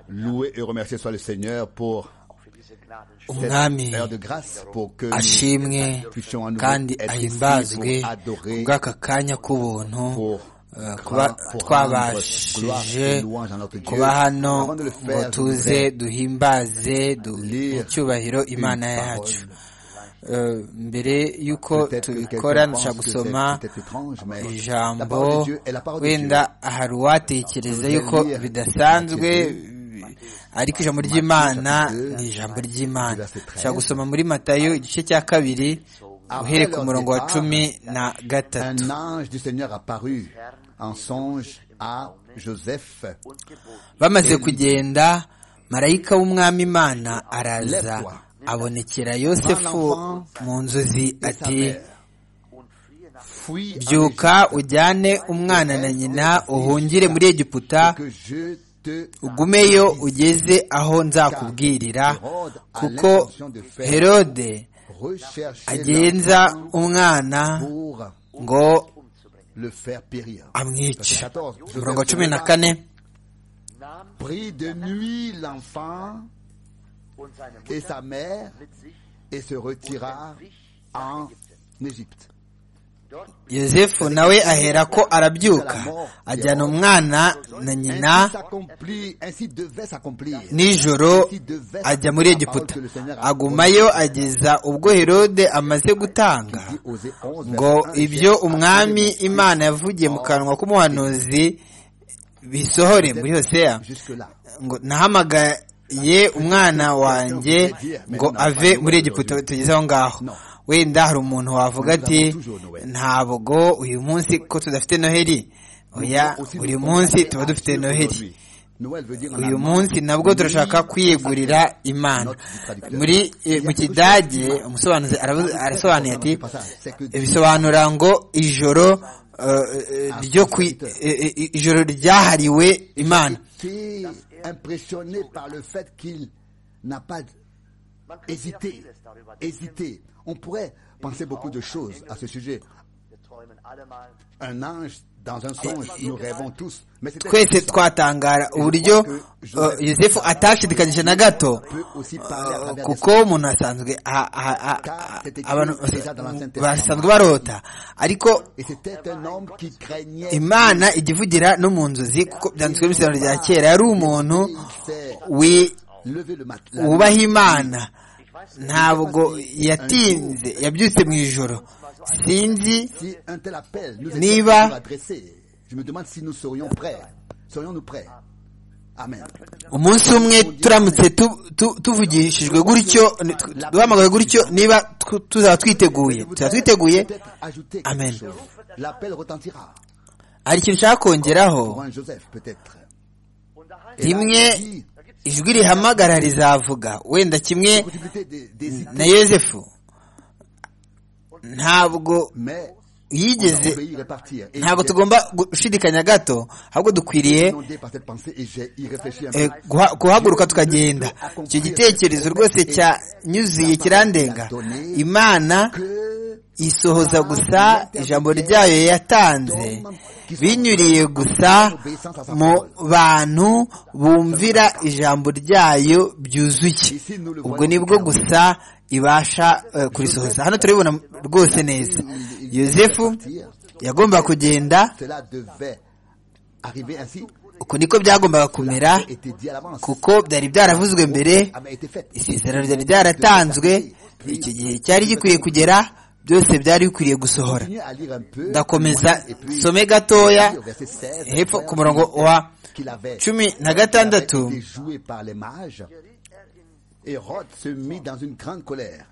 louer et remercier soit le Seigneur pour umwami cette de grâce pour que ashimwe nous puissions à nouveau kandi être ici ahimbazwe pour adorer, kubw'aka kanya k'ubuntu pour eh, kuba rendre gloire twabashije et louange à notre Dieu. kuba hano Avant de le faire, ngo je tuze voudrais duhimbaze du- lire mu cyubahiro imana une yacu parole. Eh, mbere y'uko Peut-être que quelqu'un tubikora pense ndashaka que c'est gusoma peut-être étrange, mais la ijambo parole de Dieu est la parole de wenda Dieu. hari uwatekereza Nous yuko allons lire bidasanzwe Matthieu ariko ijambo Matthieu ry'imana chapitre ni ijambo ry'imana verset 13. nshaka gusoma muri matayo igice cya kabiri uhere ku murongo wa cumi na gatatu Un ange du Seigneur apparut en songe à Joseph. bamaze kugenda marayika w'umwami imana araza abonekera yosefu mu nzozi ati Fuis en byuka Égypte, ujyane umwana na nyina uhungire muri egiputa que je te ugumeyo ugeze aho nzakubwirira kuko herode recherche agenza umwana pour ngo le faire périr. amwice Verset 14. umurongo wa cumi na kane Prit de nuit l'enfant et sa mère et se retira en Égypte. yosefu nawe ahera ko arabyuka ajyana umwana na nyina Ainsi s'accomplit, ainsi devait s'accomplir. nijoro ajya muri egiputa agumayo ageza ubwo herode amaze gutanga Dit Osée 11, ngo verset 1, ibyo Jésus umwami appelait Jésus. imana yavugiye mu kanwa k'umuhanuzi bisohore muri hoseya Jusque-là. ngo nahamagaye umwana wanjye ngo ave muri egiputa tugeze aho ngaho wenda hari umuntu wavuga ati ntabwo uyu munsi ko tudafite noheli oya buri munsi tuba dufite noheli Noël veut dire en uyu allemand, munsi nabwo turashaka kwiyegurira imana muri eh, mu kidage umusobanuzi aravuze- arasobanuye ati bisobanura ngo ijoro eh, eh, ryo kwi- eh, eh, ijoro ryahariwe imana J'étais impressionné par le fait qu'il n'a pas hésité. Hésité. On pourrait penser beaucoup de choses à ce sujet. Un ange dans un songe, nous rêvons tous. Mais c'était twese twatangara uburyo eh, yosefu atashidikanyije na gato peut aussi parler à eh, travers des kuko umuntu asanzwe a- a- a- a- abantu basanzwe barota ariko Et c'était un homme qui craignait. imana ijya ivugira no mu nzozi kuko byanditswe mu isano rya kera yari umuntu wi- Levé le matin. wubaha imana ntabwo yatinze yabyutse mu ijoro sinzi Si un tel appel nous était Niva. adressé, je me demande si nous serions prêts. Serions-nous prêts Amen. umunsi umwe turamutse tu- tu- tuvugishijwe gutyo duhamagawe gutyo niba tu- tuzaba twiteguye tuzaba twiteguye peut-être ajouter quelque Amen. chose. L'appel retentira hari ikintu ushaka kongeraho pour un Joseph, peut-être. rimwe ijwi rihamagara rizavuga wenda kimwe La possibilité des, des idées, na yosefu ntabwo mais on doit yigeze obéir et partir. Et ntabwo j'ai- tugomba gushidikanya gato ahubwo dukwiriye inondé par cette pensée et j'ai y réfléchi un eh, peu. guha- guhaguruka tukagenda icyo gitekerezo rwose cyanyuzuye kirandenga imana Que isohoza gusa ijambo ryayo yatanze binyuriye gusa mu bantu bumvira ijambo ryayo byuzuye ubwo nibwo gusa ibasha eh, kurisohoza hano turabibona rwose neza yosefu yagombaga kugenda cela devait arriver ainsi uko niko byagombaga kumera était dit à l'avance. kuko byari byaravuzwe mbere avait été faite. isezerano ryari ryaratanzwe icyo gihe cyari gikwiye kugera byose byari bikwiriye gusohora Continuez à lire un peu. ndakomeza Et puis, nsome gatoya au verset 16, hepfo ku murongo wa qu'il avait, cumi na qu'il avait gatandatu été joué par les mages. Hérode se mit dans une grande colère.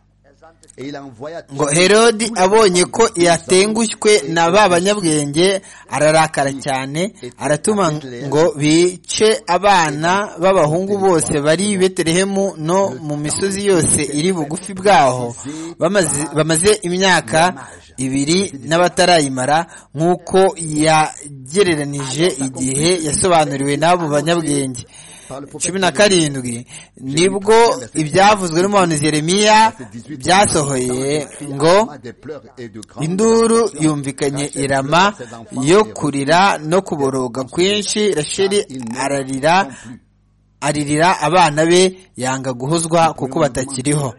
Et il envoya ngo herodi abonye ko yatengushywe na ba banyabwenge ararakara cyane aratuma ngo bice abana b'abahungu bose bari i betelehemu no mu misozi yose iri bugufi bwaho bamaze, bamaze imyaka ibiri n'abatarayimara nk'uko yagereranije igihe yasobanuriwe n'abo banyabwenge cumi na karindwi nibwo ibyavuzwe n'umuhanuzi Yeremiya byasohoye ngo des pleurs et de grandes induru yumvikanye i Rama yo kurira no kuboroga kwinshi rasheli ararira aririra abana be yanga guhuzwa kuko batakiriho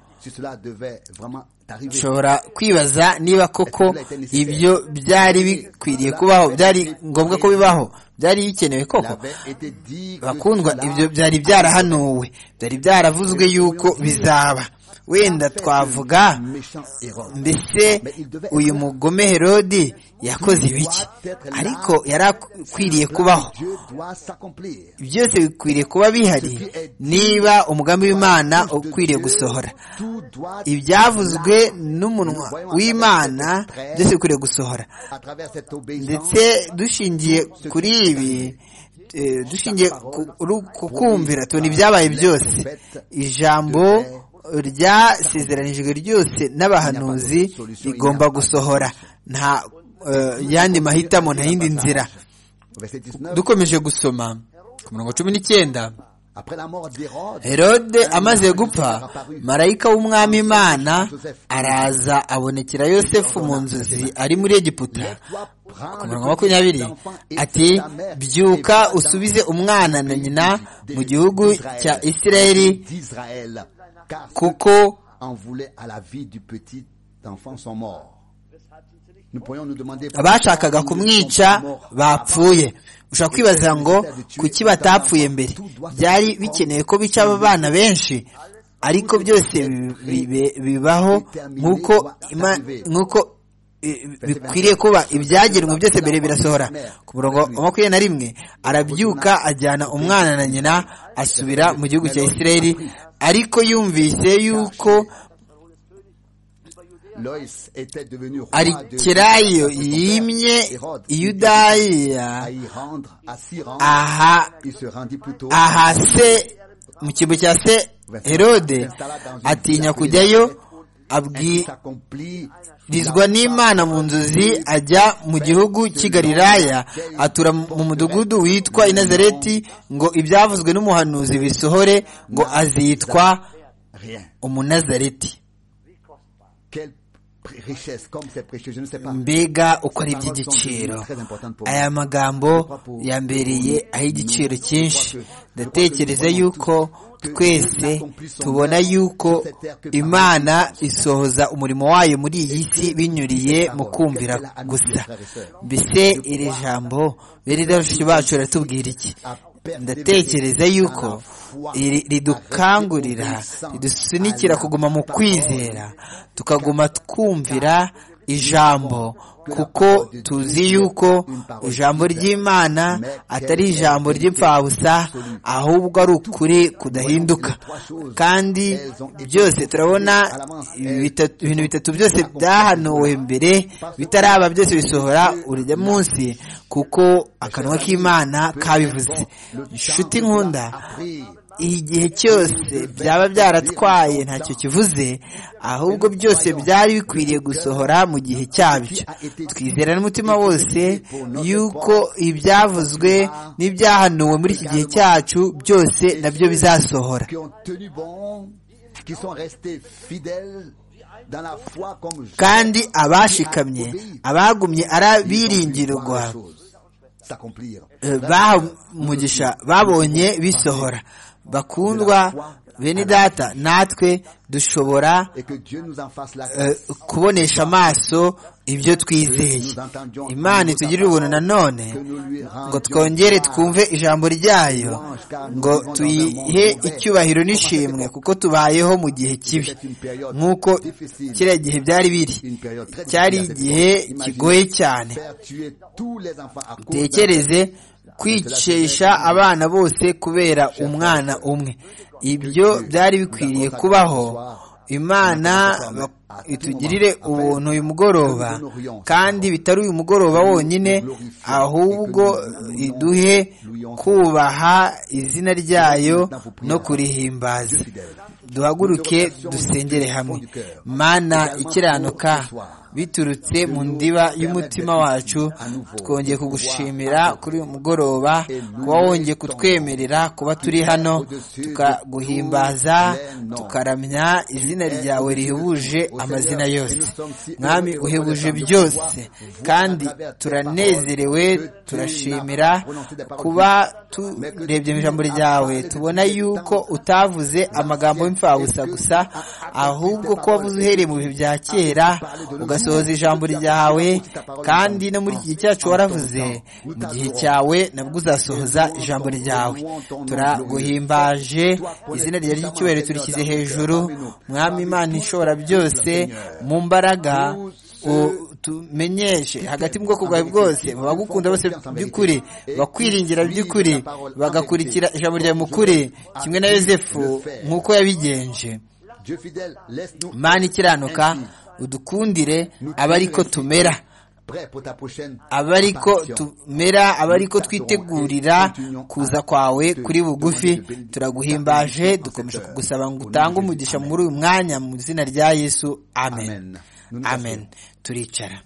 nshobora kwibaza niba koko ibyo byari bikwiriye kubaho byari ngombwa ko bibaho byari bikenewe koko bakundwa ibyo byari byarahanuwe byari byaravuzwe yuko bizaba wenda twavuga mbese uyu mugome herodi yakoze ibiki ariko yari akwiriye kubaho byose bikwiriye kuba bihari niba umugambi w'imana ukwiriye gusohora ibyavuzwe n'umunwa w'imana byose bikwiriye gusohora ndetse dushingiye kuri ibi dushingiye ku kumvira tubona ibyabaye byose ijambo ryasezeranijwe ryose n'abahanuzi rigomba gusohora nta yandi mahitamo nta yindi nzira dukomeje gusoma ku mirongo cumi n'icyenda herode amaze gupfa marayika w'umwami imana araza abonekera yosefu mu nzozi ari muri egiputa ku murongo makumyabiri ati byuka usubize umwana na nyina mu gihugu cya isirayeli kuko abashakaga kumwica bapfuye ushobora kwibaza ngo kuki batapfuye mbere byari bikenewe ko bica aba bana benshi ariko byose bibaho nk'uko bikwiriye kuba ibyagenwe byose mbere birasohora ku murongo wa makumyabiri na rimwe arabyuka ajyana umwana na nyina asubira mu gihugu cya isirayeli ariko yumvise yuko arikerayo yimye iyudaya aha aha se mu cyimbo cya se herode atinya kujyayo abwirizwa n'imana mu nzozi ajya mu gihugu cy'i Galilaya atura mu mudugudu witwa inazareti ngo ibyavuzwe n'umuhanuzi bisohore ngo azitwa umunazareti mbega uko ari iby'igiciro aya magambo yambereye ay'igiciro cyinshi ndatekereza yuko twese tubona yuko imana isohoza umurimo wayo muri iyi si binyuriye mu kumvira gusa mbese iri jambo bene bashiki bacu riratubwira iki ndatekereza yuko ridukangurira ridusunikira kuguma mu kwizera tukaguma twumvira ijambo kuko tuzi yuko ijambo ry'imana atari ijambo ry'imfabusa ahubwo ari ukuri kudahinduka kandi byose turabona ibintu bitatu byose byahanuwe mbere bitaraba byose bisohora urujya munsi kuko akanwa k'imana kabivuze inshuti nkunda igihe cyose byaba byaratwaye ntacyo kivuze ahubwo byose byari bikwiriye gusohora mu gihe cyabyo twizera n'umutima wose yuko ibyavuzwe n'ibyahanuwe muri iki gihe cyacu byose nabyo bizasohora kandi abashikamye abagumye arabiringirwa bamugisha babonye bisohora bakundwa bene data natwe dushobora kubonesha amaso ibyo twizeye imana itugirire ubuntu nanone ngo twongere twumve ijambo ryayo ngo tuyihe icyubahiro n'ishimwe kuko tubayeho mu gihe kibi nk'uko kiriya gihe byari biri cyari igihe kigoye cyane dutekereze kwicisha abana bose kubera umwana umwe ibyo byari bikwiriye kubaho imana itugirire ubuntu uyu mugoroba kandi bitari uyu mugoroba wonyine ahubwo iduhe kubaha izina ryayo no kurihimbaza duhaguruke dusengere hamwe mana ikiranuka biturutse mu ndiba y'umutima wacu twongeye kugushimira kuri uyu mugoroba kuba wongeye kutwemerera kuba turi hano tukaguhimbaza tukaramya izina ryawe rihebuje amazina yose mwami uhebuje byose kandi turanezerewe turashimira kuba turebye mu ijambo ryawe tubona yuko utavuze amagambo y'imfabusa gusa ahubwo ko wavuze uhereye mu bihe bya kera ugasohoza ijambo ryawe kandi no muri iki gihe cyacu waravuze mu gihe cyawe nabwo uzasohoza ijambo ryawe turaguhimbaje izina ryawe ry'icyubahiro turishyize hejuru mwami imana ishobora byose mu mbaraga tumenyeshe hagati mu bwoko bwawe bwose babagukunda bose by'ukuri bakwiringira by'ukuri bagakurikira ijambo rya mukuri kimwe na yosefu nk'uko yabigenje imana ikiranuka udukundire aba ariko tumera abariko tumera abariko twitegurira kuza kwawe kuri bugufi turaguhimbaje dukomeje kugusaba ngo utange umugisha muri uyu mwanya mu izina rya yesu amen amen turicara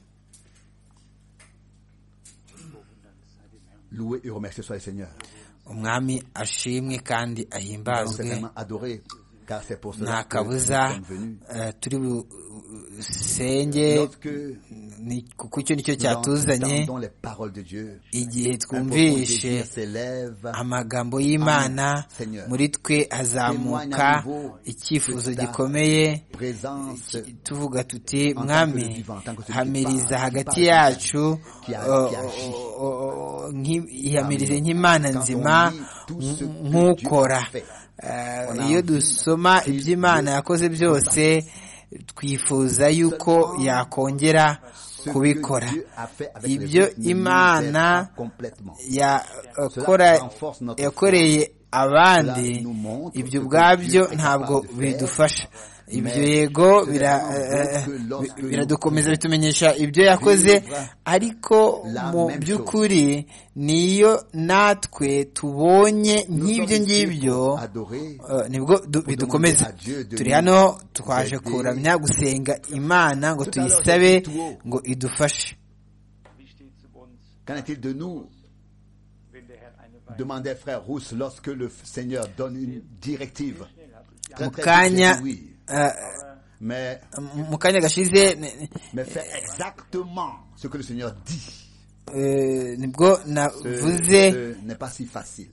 umwami ashimwe kandi ahimbazwe nta kabuza turi senge kuko icyo nicyo cyatuzanye igihe twumvishe amagambo y'imana muri twe hazamuka icyifuzo gikomeye tuvuga tuti mwami hamiriza hagati yacu ihamirize nk'imana nzima nk'ukora iyo dusoma iby'imana yakoze byose twifuza yuko yakongera kubikora ibyo imana yakoreye abandi ibyo ubwabyo ntabwo bidufasha ibyo yego biradukomeza bitumenyesha ibyo yakoze ariko mu by'ukuri niyo natwe tubonye nk'ibyo ngibyo nibwo bidukomeza turi hano twaje kuramya gusenga imana ngo tuyisabe ngo idufashe demandait frère Rousse lorsque le Seigneur donne une directive. Très, très Mukanya, oui. euh, mais, Mukanya gashize, mais fais exactement ce que le Seigneur dit. Euh, nibwo navuze n'est pas si facile.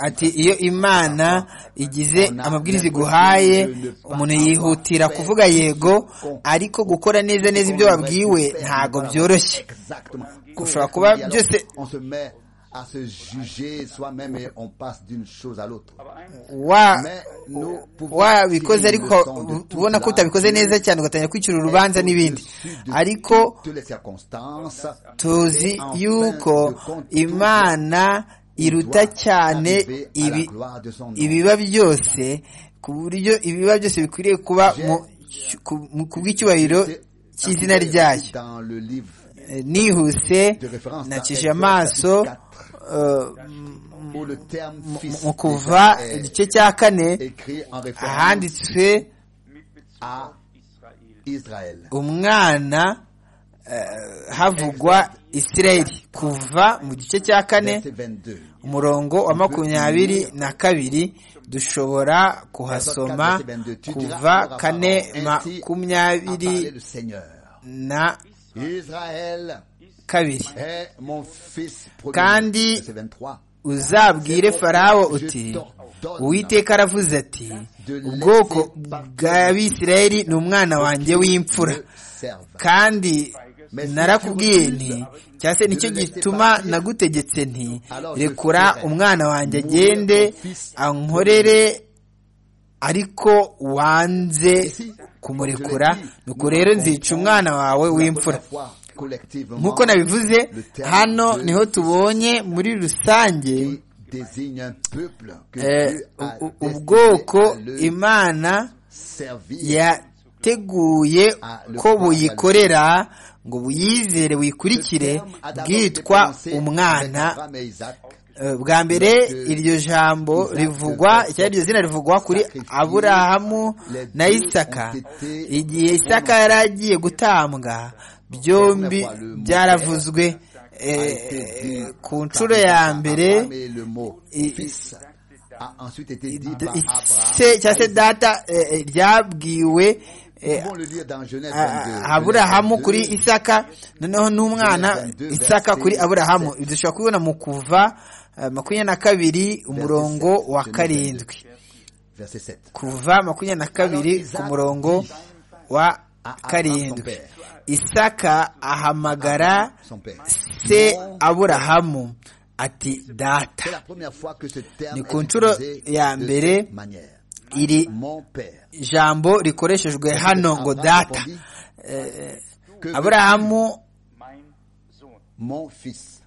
ati iyo imana igize amabwiriza iguhaye umuntu yihutira kuvuga yego ariko gukora neza neza ibyo wabwiwe ntabwo byoroshye ushobora kuba byose à se juger soi-même et on passe d'une chose à l'autre. wabikoze ariko ubona ko utabikoze neza cyane ugatangira kwicira urubanza n'ibindi ariko tuzi yuko imana iruta cyane ibiba byose ku buryo ibiba byose bikwiriye kuba ku bw'icyubahiro cy'izina ryayo nihuse nakije amaso mu kuva igice cya kane ahanditswe umwana havugwa isirayeli kuva mu gice cya kane umurongo wa makumyabiri na kabiri dushobora kuhasoma kuva kane makumyabiri na kabiri kandi uzabwire farawo uti uwiteka aravuze ati ubwoko bw'abisirayeli ni umwana wanjye w'imfura kandi narakubwiye nti cyangwa se nicyo gituma nagutegetse nti rekura umwana wanjye agende ankorere ariko wanze kumurekura nuko rero nzica umwana wawe w'imfura nk'uko nabivuze hano niho tubonye muri rusange ubwoko imana yateguye ko buyikorera ngo buyizere buyikurikire bwitwa umwana bwa mbere iryo jambo rivugwa cyangwa iryo zina rivugwa kuri aburahamu na isaka igihe isaka yari agiye gutambwa byombi byaravuzwe ku nshuro ya mbere cyangwa se data ryabwiwe aburahamu kuri isaka noneho n'umwana isaka kuri aburahamu dushobora kubibona mu kuva makumyabiri na kabiri umurongo wa karindwi kuva makumyabiri na kabiri ku murongo wa karindwi isaka ahamagara se aburahamu ati data ni ku nshuro ya mbere iri jambo rikoreshejwe hano ngo data aburahamu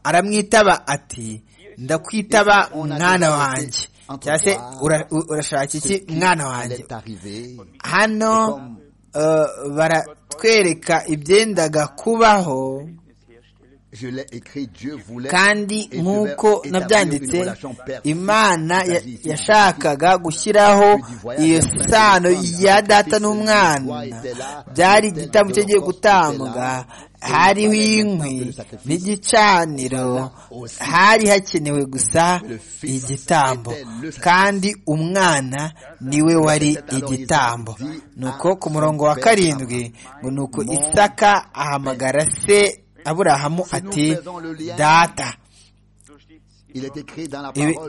aramwitaba ati ndakwitaba mwana wanjye cyangwa se urashaka iki mwana wanjye hano baratwereka ibyendaga kubaho kandi nk'uko nabyanditse imana yashakaga gushyiraho iyo sano ya data n'umwana byari igitambo cyagiye gutambwa hariho inkwi n'igicaniro hari hakenewe gusa igitambo kandi umwana niwe wari igitambo nuko ku murongo wa karindwi ngo nuko isaka ahamagara se aburahamu ati data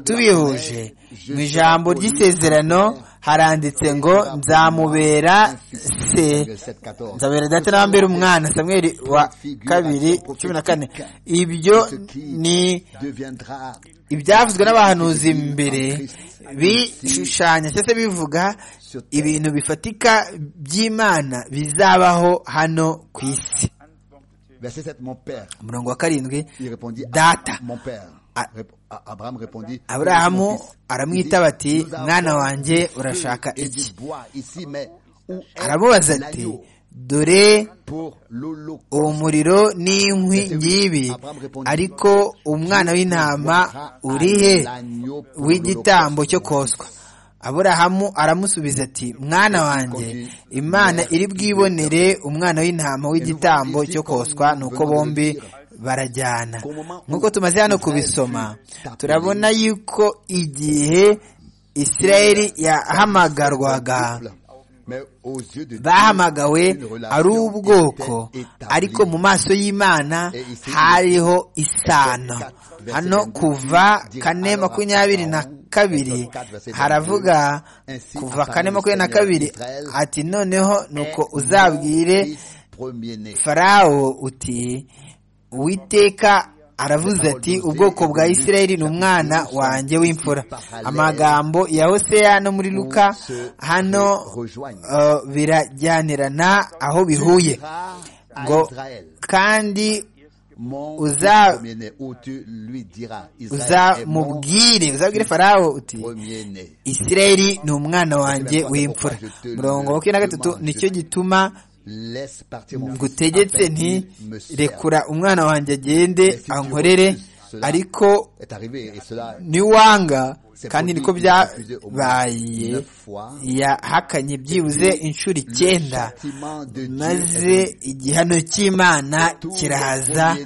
tubihuje mu ijambo ry'isezerano haranditse ngo nzamubera se nzabera data n'abambera umwana samweri wa kabiri cumi na kane ibyo ni ibyavuzwe n'abahanuzi mbere bishushanya cyangwa se bivuga ibintu bifatika by'imana bizabaho hano ku isi umurongo wa karindwi data aburahamu aramwitaba ati mwana wanjye urashaka iki aramubaza ati dore uwo muriro n'inkwi ngibi ariko umwana w'intama uri he w'igitambo cyo koswa aburahamu aramusubiza ati mwana wanjye imana iri bwibonere umwana w'intama w'igitambo cyo koswa nuko bombi barajyana nk'uko tumaze hano kubisoma turabona yuko igihe isirayeli yahamagarwaga bahamagawe ari ubwoko ariko mu maso y'imana hariho isano hano kuva kane makumyabiri na kabiri haravuga kuva kane makumyabiri na kabiri ati noneho nuko uzabwire farawo uti uwiteka aravuze ati ubwoko bwa isirayeli ni umwana wanjye w'imfura amagambo ya hoseya no muri luka hano birajyanirana aho bihuye ngo kandi uzamubwire uzabwire farawo uti isirayeli ni umwana wanjye w'imfura murongo wa makumyabiri na gatatu nicyo gituma ngutegetse nti rekura umwana wanjye agende ankorere ariko niwanga kandi niko byabaye yahakanye byibuze inshuro icyenda maze igihano cy'imana kiraza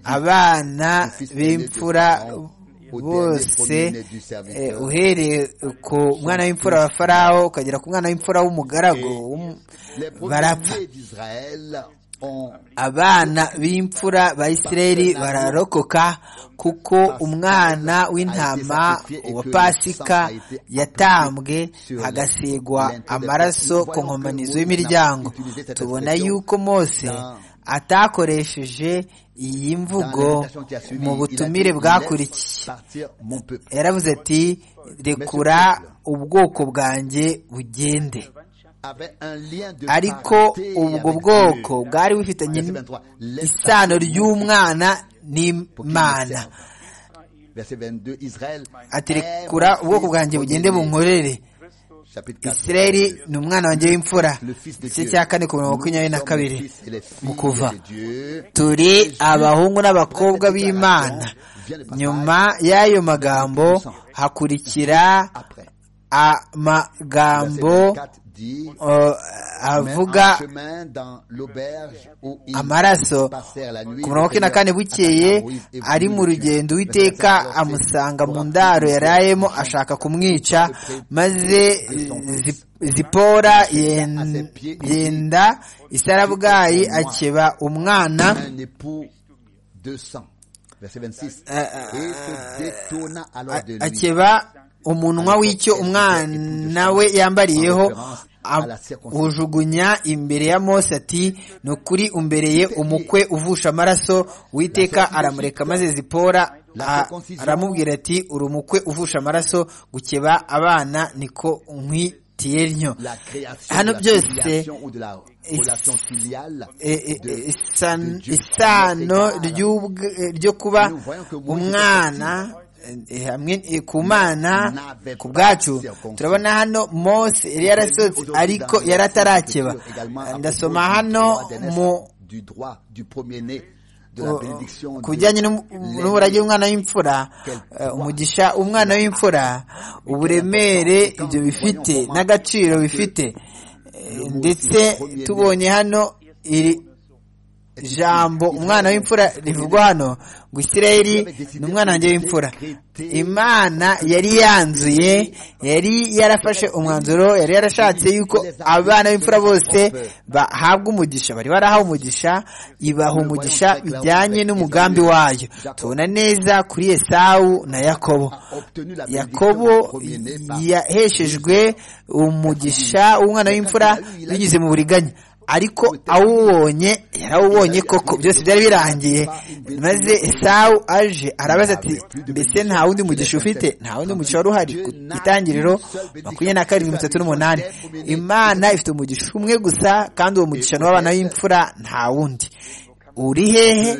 abana b'imfura bose uhereye ku mwana w'imfura wa farawo ukagera ku mwana w'imfura w'umugaragu barapfa abana b'imfura ba isirayeli bararokoka kuko umwana w'intama wa pasika yatambwe hagasigwa amaraso ku nkomanizo y'imiryango tubona yuko mose atakoresheje iyi mvugo mu butumire bwakurikiye yaravuze ati rekura ubwoko bwanjye bugende ariko ubwo bwoko bwari bufitanye isano ry'umwana n'imana ati rekura ubwoko bwanjye bugende bunkorere isirayeli ni umwana wanjye w'imfura igice cya kane ku mirongo makumyabiri na kabiri mu kuva turi abahungu n'abakobwa b'imana nyuma y'ayo magambo hakurikira amagambo avuga amaraso ku mirongo icyenda na kane bukeye ari mu rugendo uwiteka amusanga mu ndaro yarayemo ashaka kumwica maze zipora yenda isarabwayi akeba umwana akeba umunwa w'icyo umwana we yambariyeho ujugunya imbere ya mose ati ni ukuri umbereye umukwe uvusha amaraso witeka aramureka maze zipora aramubwira ati uri umukwe uvusha amaraso gukeba abana niko nkwitiye ntyo hano byose isano ryo kuba umwana hamwe ku mana ku bwacu turabona hano mose yari yarasohotse ariko yari atarakeba ndasoma hano mu ku bijyanye n'uburage bw'umwana w'imfura umugisha umwana w'imfura uburemere ibyo bifite n'agaciro bifite ndetse tubonye hano iri jambo umwana w'imfura rivugwa hano ngo isirayeli ni umwana wanjye w'imfura imana yari yanzuye yari yarafashe umwanzuro yari yarashatse yuko abana b'imfura bose bahabwa umugisha bari barahawe umugisha ibaha umugisha bijyanye n'umugambi wayo tubona neza kuri esawu na yakobo yakobo yaheshejwe umugisha w'umwana w'imfura binyuze mu buriganya ariko awubonye yarawubonye koko byose byari birangiye maze esawu aje arabaza ati mbese nta wundi mugisha ufite nta wundi mugisha wari uhari ku itangiriro makumyabiri na karindwi mirongo itatu n'umunani imana ifite umugisha umwe gusa kandi uwo mugisha ni w'abana b'imfura nta wundi uri hehe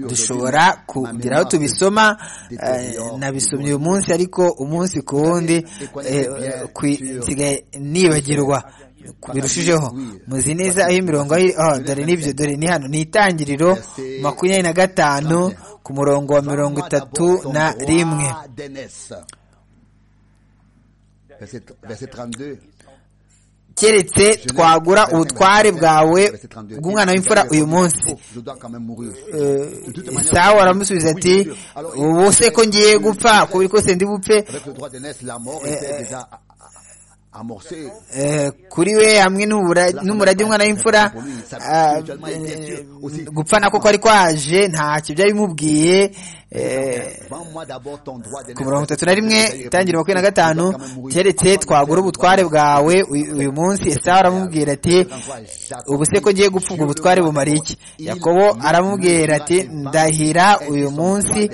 dushobora kugira aho tubisoma nabisomye uyu munsi ariko umunsi ku wundi nsigaye nibagirwa birushijeho muzi neza aho imirongo aho dore n'ibyo dore ni hano ni itangiriro makumyabiri na gatanu ku murongo wa mirongo itatu na rimwe keretse twagura ubutware bwawe bw'umwana w'imfura uyu munsi sawa aramusubiza ati ubu se ko ngiye gupfa kubi kose ndi bupfe kuri we hamwe n'umurage umwana w'imfura gupfa nako ko ari kwaje ntacyo byari bimubwiye ku mirongo itatu na rimwe itangira makumyabiri na gatanu keretse twagura ubutware bwawe uyu munsi esawu aramubwira ati ubu se ko ngiye gupfa ubwo ubutware bumara iki yakobo aramubwira ati ndahira uyu munsi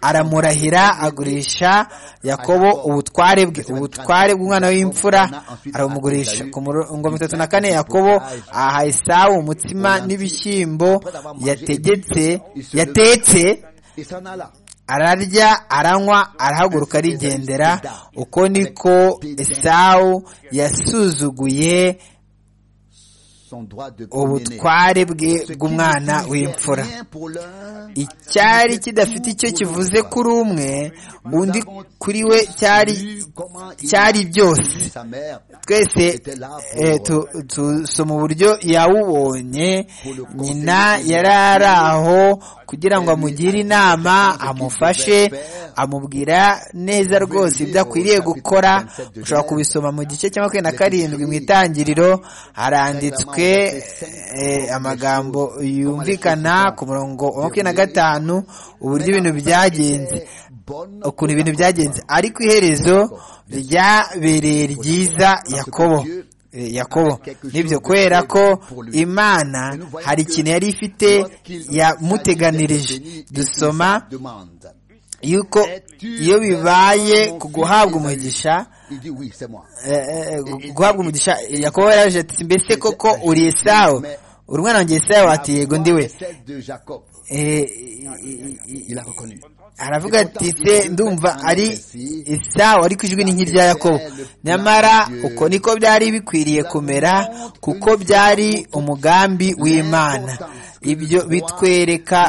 aramurahira agurisha yakobo ubutware bwe ubutware bw'umwana w'imfura aramugurisha ku murongo itatu na kane yakobo aha esawu umutsima n'ibishyimbo yategetse yatetse ararya aranywa arahaguruka arigendera uko niko esawu yasuzuguye ubutware bwe bw'umwana w'imfura icyari kidafite icyo kivuze kuri umwe undi kuri we cyari cyari byose twese tusoma uburyo yawubonye nyina yari ari aho kugira ngo amugire inama amufashe amubwira neza rwose ibyo akwiriye gukora ushobora kubisoma mu gice cya makumyabiri na karindwi mu itangiriro haranditswe amagambo yumvikana ku murongo wa makumyabiri na gatanu uburyo ibintu byagenze ukuntu ibintu byagenze ariko iherezo ryabereye ryiza yakobo yakobo nibyo kubera ko imana hari ikintu yari ifite yamuteganirije dusoma yuko iyo bibaye ku guhabwa umugisha guhabwa umugisha yakobo yaje ati mbese koko uri esawu uri umwana wanjye esawu ati yego ndiwe aravuga ati se ndumva ari isawa ariko ijwi ni nk'irya yakobo nyamara uko niko byari bikwiriye kumera kuko byari umugambi w'imana ibyo bitwereka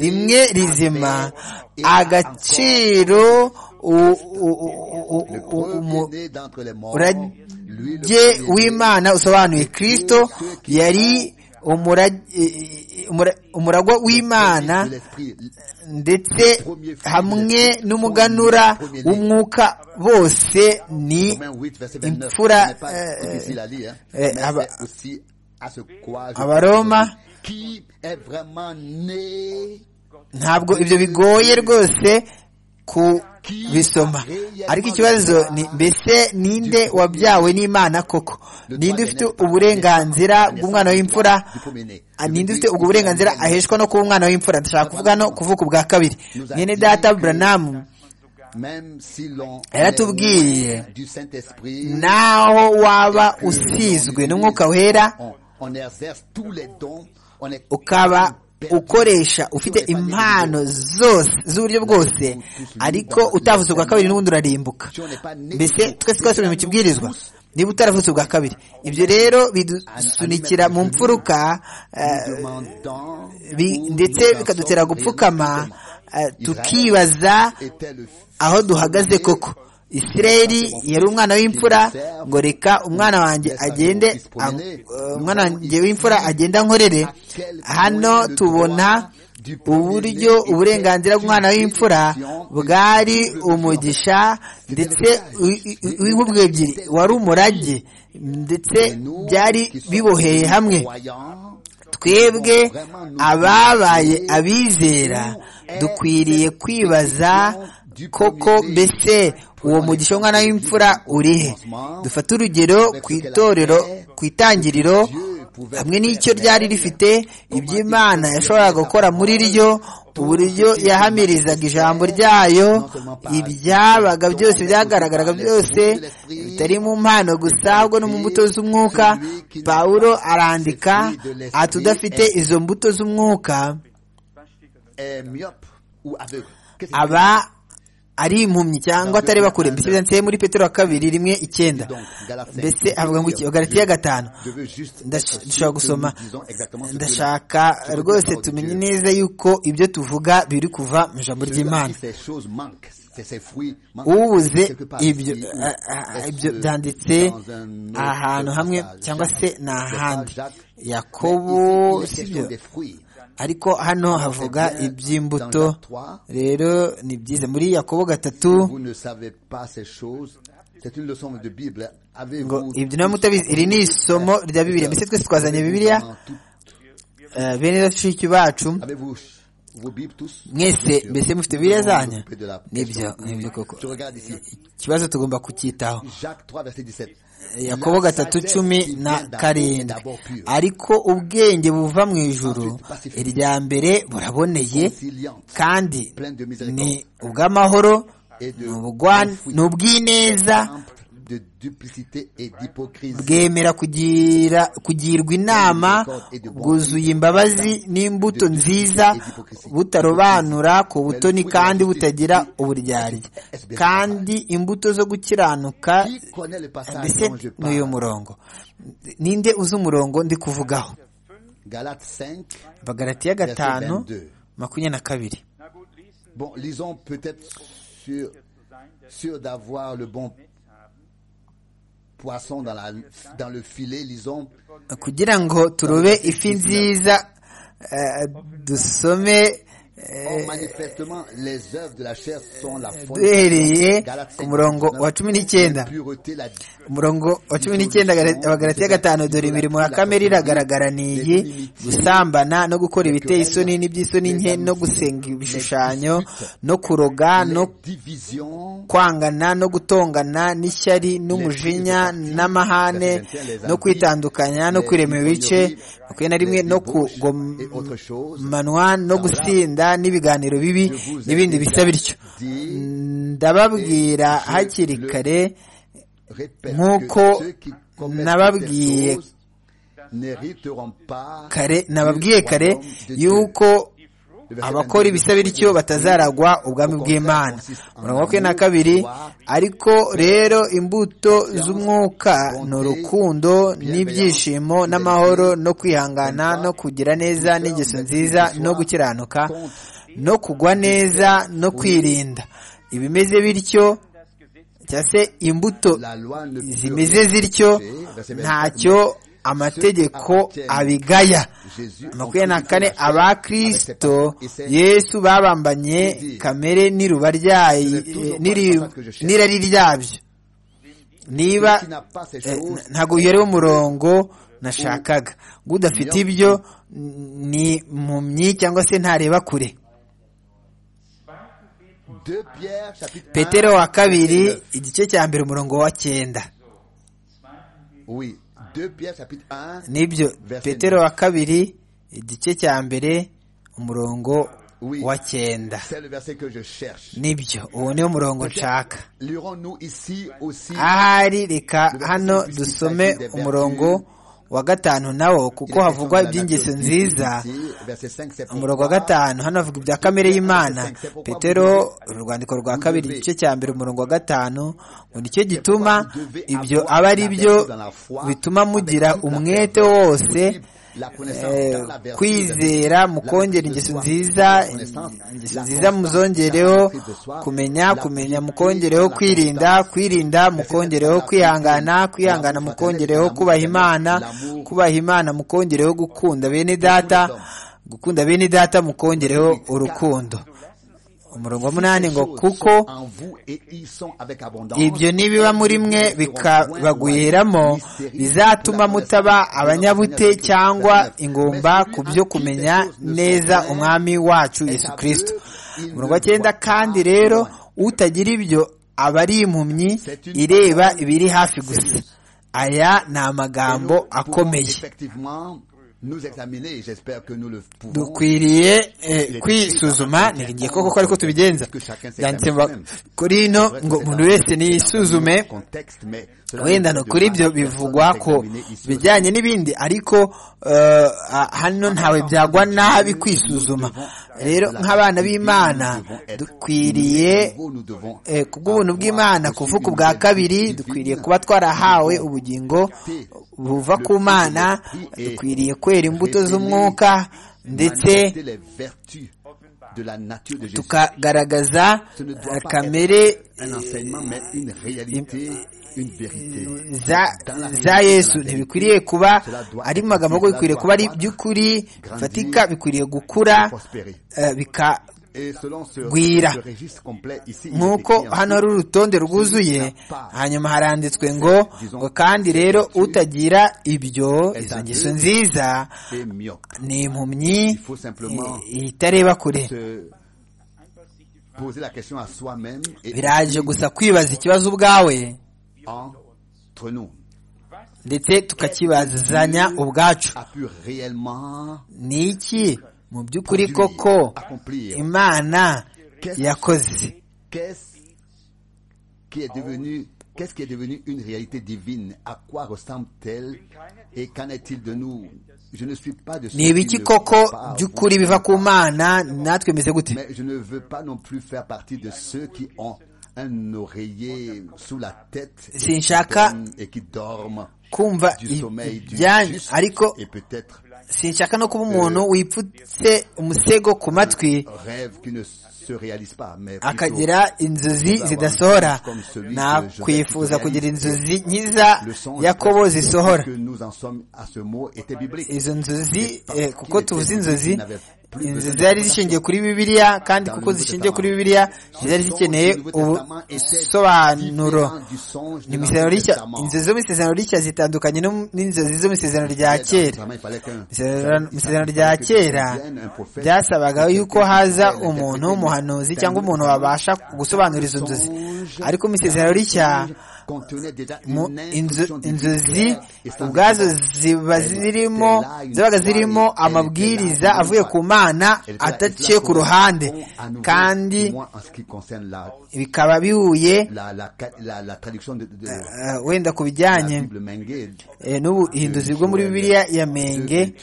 rimwe rizima agaciro umurage w'imana usobanuye kirisito yari umuragwa w'imana ndetse hamwe n'umuganura w'umwuka bose ni imfura abaroma ntabwo ibyo bigoye rwose kubisoma ariko ikibazo ni mbese ninde wabyawe n'imana koko ninde ufite uburenganzira bw'umwana w'imfura ninde ufite ubwo burenganzira aheshwa no kuba umwana w'imfura ndashaka kuvuga no kuvuka ubwa kabiri mwene data buranamu yaratubwiye naho waba usizwe n'umwuka wera ukaba ukoresha ufite impano zose z'uburyo bwose ariko utavuze ubwa kabiri n'ubundi urarimbuka mbese twese twese mu kibwirizwa niba utaravutse ubwa kabiri ibyo rero bidusunikira mu mfuruka ndetse bikadutera gupfukama tukibaza aho duhagaze koko isirayeli yari umwana w'imfura ngo reka umwana wanjye agende umwana wanjye w'imfura agenda nkorere hano tubona uburyo uburenganzira bw'umwana w'imfura bwari umugisha ndetse w'inkubwe ebyiri wari umurage ndetse byari biboheye hamwe twebwe ababaye abizera dukwiriye kwibaza koko mbese uwo mugisha w'umwana w'imfura urihe dufate urugero ku itorero ku itangiriro hamwe n'icyo ryari rifite iby'imana yashoboraga gukora muri ryo uburyo yahamirizaga ijambo ryayo ibyabaga byose byagaragaraga byose bitari mu mpano gusa ahubwo no mu mbuto z'umwuka pawulo arandika ati udafite izo mbuto z'umwuka aba ari impumyi cyangwa atari bakure mbese byanditse muri petero wa kabiri rimwe icyenda mbese avuga ngo iki galatiya gatanu ndashaka gusoma ndashaka rwose tumenye neza yuko ibyo tuvuga biri kuva mu ijambo ry'imana ubuze ibyo byanditse ahantu hamwe cyangwa se ni ahandi yakobo sibyo ariko hano havuga iby'imbuto rero ni byiza muri yakobo gatatu ngo ibyo ntabwo mutabizi iri ni isomo rya bibiriya mbese twese twazanye bibiriya bene bashiki bacu mwese mbese mufite bibiriya zanyu nibyo nibyo koko ikibazo tugomba kucyitaho yakobo gatatu cumi na karindwi ariko ubwenge buva mu ijuru irya mbere buraboneye kandi ni ubw'amahoro ni ubw'ineza bwemera kugirwa inama bwuzuye imbabazi n'imbuto nziza butarobanura ku butoni kandi butagira uburyarya kandi imbuto zo gukiranuka mbese ni uyu murongo ninde uzi umurongo ndi kuvugaho bagaratiya gatanu makumyabiri na kabiri kugira ngo turobe ifi nziza dusome duhereye ku murongo wa cumi n'icyenda umurongo wa cumi n'icyenda abagarati ya gatanu dore imirimo ya kamere iragaragara ni iyi gusambana no gukora ibiteye isoni n'iby'isoni nke no gusenga ibishushanyo no kuroga no kwangana no gutongana n'ishyari n'umujinya n'amahane no kwitandukanya no kwirema ibice makumyabiri na rimwe no kugomanwa no gusinda n'ibiganiro bibi n'ibindi bisa bityo ndababwira hakiri kare nk'uko nababwiye kare nababwiye kare yuko abakora ibisabiricyo batazaragwa ubwami bw'imana umurongo wa na kabiri ariko rero imbuto z'umwuka ni urukundo n'ibyishimo n'amahoro no kwihangana no kugira neza n'ingeso nziza no gukiranuka no kugwa neza no kwirinda ibimeze bityo cyangwa se imbuto zimeze zityo ntacyo amategeko abigaya makumyabiri na kane aba kirisito yesu babambanye kamere n'iruba ryayo n'irari ryabyo niba ntabwo uherewe umurongo nashakaga ngo udafite ibyo ni mpumyi cyangwa se ntareba kure petero wa kabiri igice cya mbere umurongo wa cyenda nibyo petero wa kabiri igice cya mbere umurongo wa cyenda nibyo uwo niwo murongo nshaka ahari reka hano dusome umurongo wa gatanu nawo kuko havugwa iby'ingeso nziza umurongo wa gatanu hano havuga ibya kamere y'imana petero urwandiko rwa kabiri igice cya mbere umurongo wa gatanu ngo nicyo gituma ibyo aba ari byo bituma mugira umwete wose kwizera mukongera ingeso nziza ingeso nziza muzongereho kumenya kumenya mukongereho kwirinda kwirinda mukongereho kwihangana kwihangana mukongereho kubaha imana kubaha imana mukongereho gukunda bene data gukunda bene data mukongereho urukundo umurongo munani ngo kuko ibyo nibiba muri mwe bikabagwiramo bizatuma mutaba abanyabute cyangwa ingumba ku byo kumenya neza umwami wacu yesu kirisito umurongo wa cyenda kandi rero utagira ibyo aba ari impumyi ireba ibiri hafi gusa aya ni amagambo akomeye dukwiriye kwisuzuma ntiringiye ko kuko ariko tubigenza byanditse kuri ino ngo umuntu wese niyisuzume wenda no kuri ibyo bivugwa ko bijyanye n'ibindi ariko hano ntawe byagwa nabi kwisuzuma rero nk'abana b'imana dukwiriye kubw'ubuntu bw'imana kuvuka ubwa kabiri dukwiriye kuba twarahawe ubugingo buva ku mana dukwiriye kwera imbuto z'umwuka ndetse tukagaragaza kamere za yesu ntibikwiriye kuba ari magambo ahubwo bikwiriye kuba ari by'ukuri bifatika bikwiriye gukura bikagwira nk'uko hano hari urutonde rwuzuye hanyuma haranditswe ngo ngo kandi rero utagira ibyo izo ngeso nziza ni impumyi itareba kure biraje gusa kwibaza ikibazo ubwawe ndetse tukakibazanya ubwacu ni iki mu by'ukuri koko imana yakoze Qu'est-ce qui est devenu une réalité divine À quoi ressemble-t-elle Et qu'en est-il de nous Je ne suis pas de ni ibiki koko by'ukuri biva ku mana natwe bimeze gute Mais je ne veux pas non plus faire partie de ceux qui ont sinshaka kumva ibyanyu ariko sinshaka no kuba umuntu wipfutse umusego ku matwi akagira inzozi zidasohora nakwifuza kugira inzozi nkiza yakobo zisohora izo nzozi kuko tuvuze inzozi inzu zari zishingiye kuri bibiliya kandi kuko zishingiye kuri bibiliya zari zikeneye ubusobanuro inzu zo mu isezerano rishya zitandukanye n'inzozi zo mu isezerano rya kera mu isezerano rya kera byasabaga yuko haza umuntu w'umuhanuzi cyangwa umuntu wabasha gusobanura izo nzozi ariko mu isezerano rishya inzozi ubwazo ziba zirimo zabaga zirimo amabwiriza avuye ku mana ataciye ku ruhande kandi bikaba bihuye wenda ku bijyanye n'ubuhinduzi bwo muri bibiliya ya menge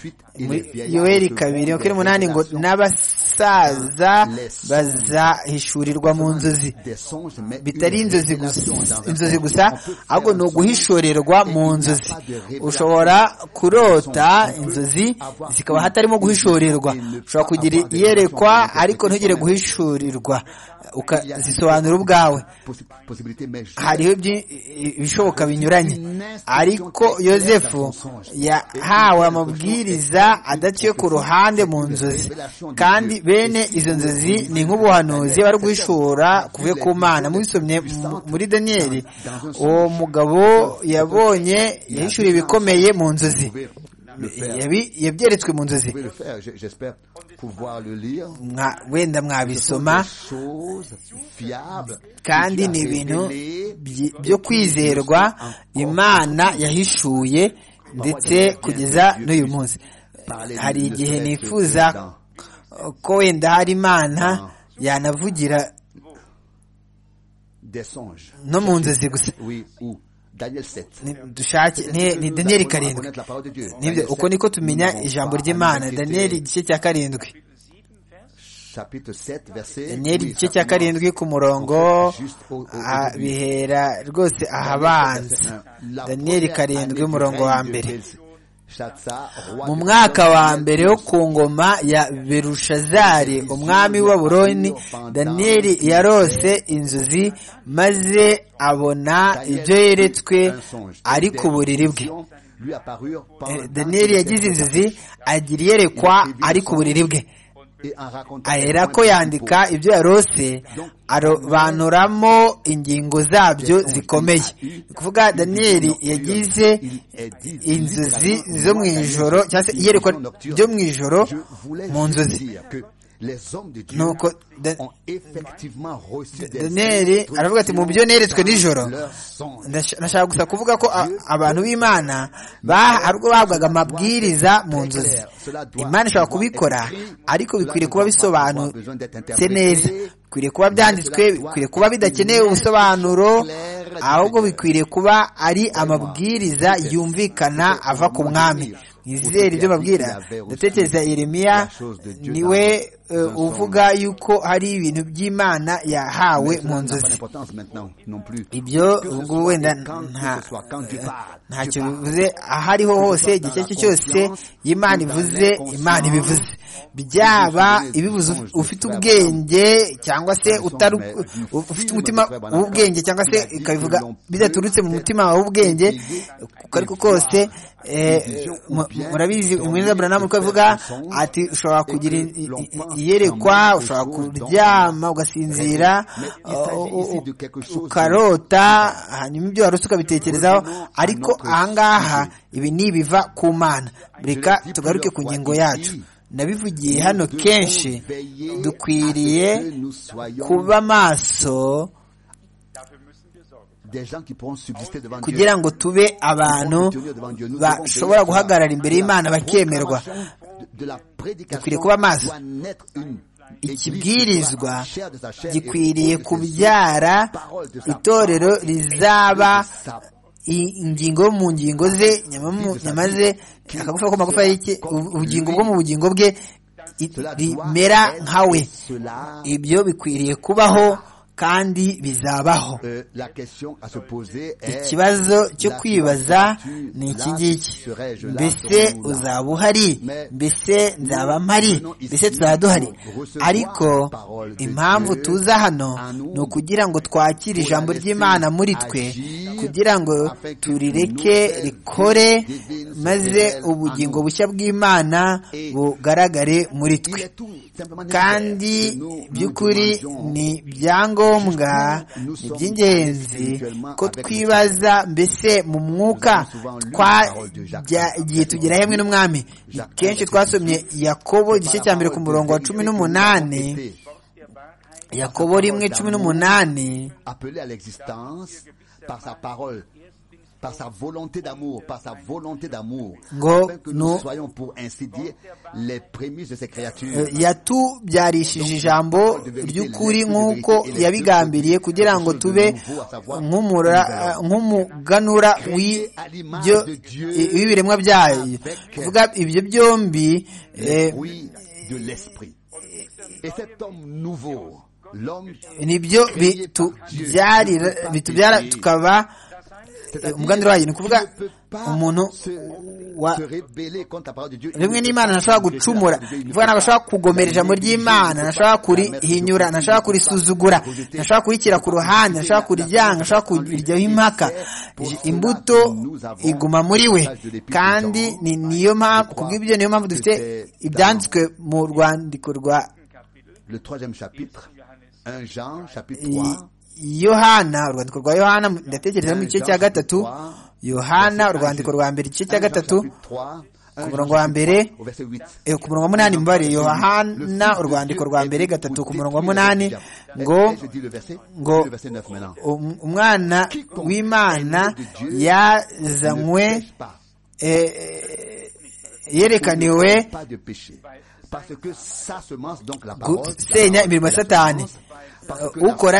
yoheri kabiri makumyabiri n'umunani ngo n'abasi abasaza bazahishurirwa mu nzozi bitari inzozi gusa inzozi gusa ahubwo ni uguhishorerwa mu nzozi ushobora kurota inzozi zikaba hatarimo guhishorerwa ushobora kugira iyerekwa ariko ntugire guhishurirwa ukazisobanura ubwawe hariho ibishoboka binyuranye ariko yosefu yahawe amabwiriza adaciye ku ruhande mu nzozi kandi bene izo nzozi ni nk'ubuhanuzi bari guhishura kuvuye ku mana mubisomye muri daniyeli uwo mugabo yabonye yahishuriye ibikomeye mu nzozi yabyeretswe mu nzozi wenda mwabisoma kandi ni ibintu byo kwizerwa imana yahishuye ndetse kugeza n'uyu munsi hari igihe nifuza ko wenda hari imana yanavugira no mu nzozi gusa dushake ni daniyeli karindwi nibyo uko niko tumenya ijambo ry'imana daniyeli igice cya karindwi daniyeli igice cya karindwi ku murongo bihera rwose ahabanza daniyeli karindwi umurongo wa mbere mu mwaka wa mbere wo ku ngoma ya berushazari umwami wa buroni daniyeli yarose inzozi maze abona ibyo yeretswe ari ku buriri bwe daniyeli yagize inzozi agira iyerekwa ari ku buriri bwe ahera ko yandika ibyo yarose arobanuramo ingingo zabyo zikomeye ni kuvuga daniyeli yagize inzozi zo mu ijoro cyangwa se iyerekwa ryo mu ijoro mu nzozi nuko daniyeli aravuga ati mu byo neretswe nijoro ndashaka gusa kuvuga ko abantu b'imana ubwo bahabwaga amabwiriza mu nzozi imana ishobora kubikora ariko bikwiriye kuba bisobanutse neza bikwiriye kuba byanditswe bikwiriye kuba bidakeneye ubusobanuro ahubwo bikwiriye kuba ari amabwiriza yumvikana ava ku mwami nizere ibyo babwira ndatekereza Yeremiya niwe uvuga yuko hari ibintu by'imana yahawe mu nzozi ibyo ubwo wenda ntacyo bivuze aho ariho hose igice cyo cyose imana ivuze imana ibivuze byaba ibibuze ufite ubwenge cyangwa se ufite umutima w'ubwenge cyangwa se ikabivuga bidaturutse mu mutima w'ubwenge uko ariko kose murabizi umwenda buranamu uko avuga ati ushobora kugira iyerekwa ushobora kuryama ugasinzira ukarota hanyuma ibyo warutse ukabitekerezaho ariko ahangaha ibi ni ibiva ku mana reka tugaruke ku ngingo yacu nabivugiye hano kenshi dukwiriye kuba maso kugira ngo tube abantu bashobora guhagarara imbere y'imana bakemerwa dukwiriye kuba maso ikibwirizwa gikwiriye kubyara itorero rizaba ingingo mu ngingo ze nyama ze akagufa ko magufa y'iki ubugingo bwo mu bugingo bwe rimera nka we ibyo bikwiriye kubaho kandi bizabaho ikibazo cyo kwibaza ni iki ngiki mbese uzaba uhari mbese nzaba mpari mbese tuzaba duhari ariko impamvu tuza hano ni ukugira ngo twakire ijambo ry'imana muri twe kugira ngo turireke rikore maze ubugingo bushya bw'imana bugaragare muri twe kandi by'ukuri ni byangombwa ngombwa ni iby'ingenzi ko twibaza mbese mu mwuka twagiye tugera hamwe n'umwami kenshi twasomye yakobo igice cya mbere ku murongo wa cumi n'umunani yakobo rimwe cumi n'umunani par sa volonté d'amour, par sa volonté d'amour, afin que nous soyons pour ainsi dire les prémices de ces créatures. yatubyarishije ijambo ry'ukuri nk'uko yabigambiriye kugira ngo tube nk'umuganura w'ibiremwa byayo kuvuga ibyo byombi Et cet homme nouveau, l'homme nibyo byari bitubyara tukaba umugambi wayo ni ukuvuga umuntu wa rimwe n'imana ntashobora gucumura bivuga ntabwo ashobora kugomera ijambo ry'imana ntashobora kurihinyura ntashobora kurisuzugura ntashobora kurikira ku ruhande ntashobora kuryanga ntashobora kuriryaho impaka imbuto iguma muri we kandi ni niyo mpamvu kubw'ibyo niyo mpamvu dufite ibyanditswe mu rwandiko rwa le troisième chapitre, 1 Jean, chapitre 3. yohana urwandiko rwa yohana ndatekereza mu gice cya gatatu yohana urwandiko rwa mbere igice cya gatatu ku murongo wa mbere ku murongo wa munani mubare yohana urwandiko rwa mbere gatatu ku murongo wa munani ngo ngo umwana w'imana yazanywe yerekaniwe gusenya imirimo ya satani ukora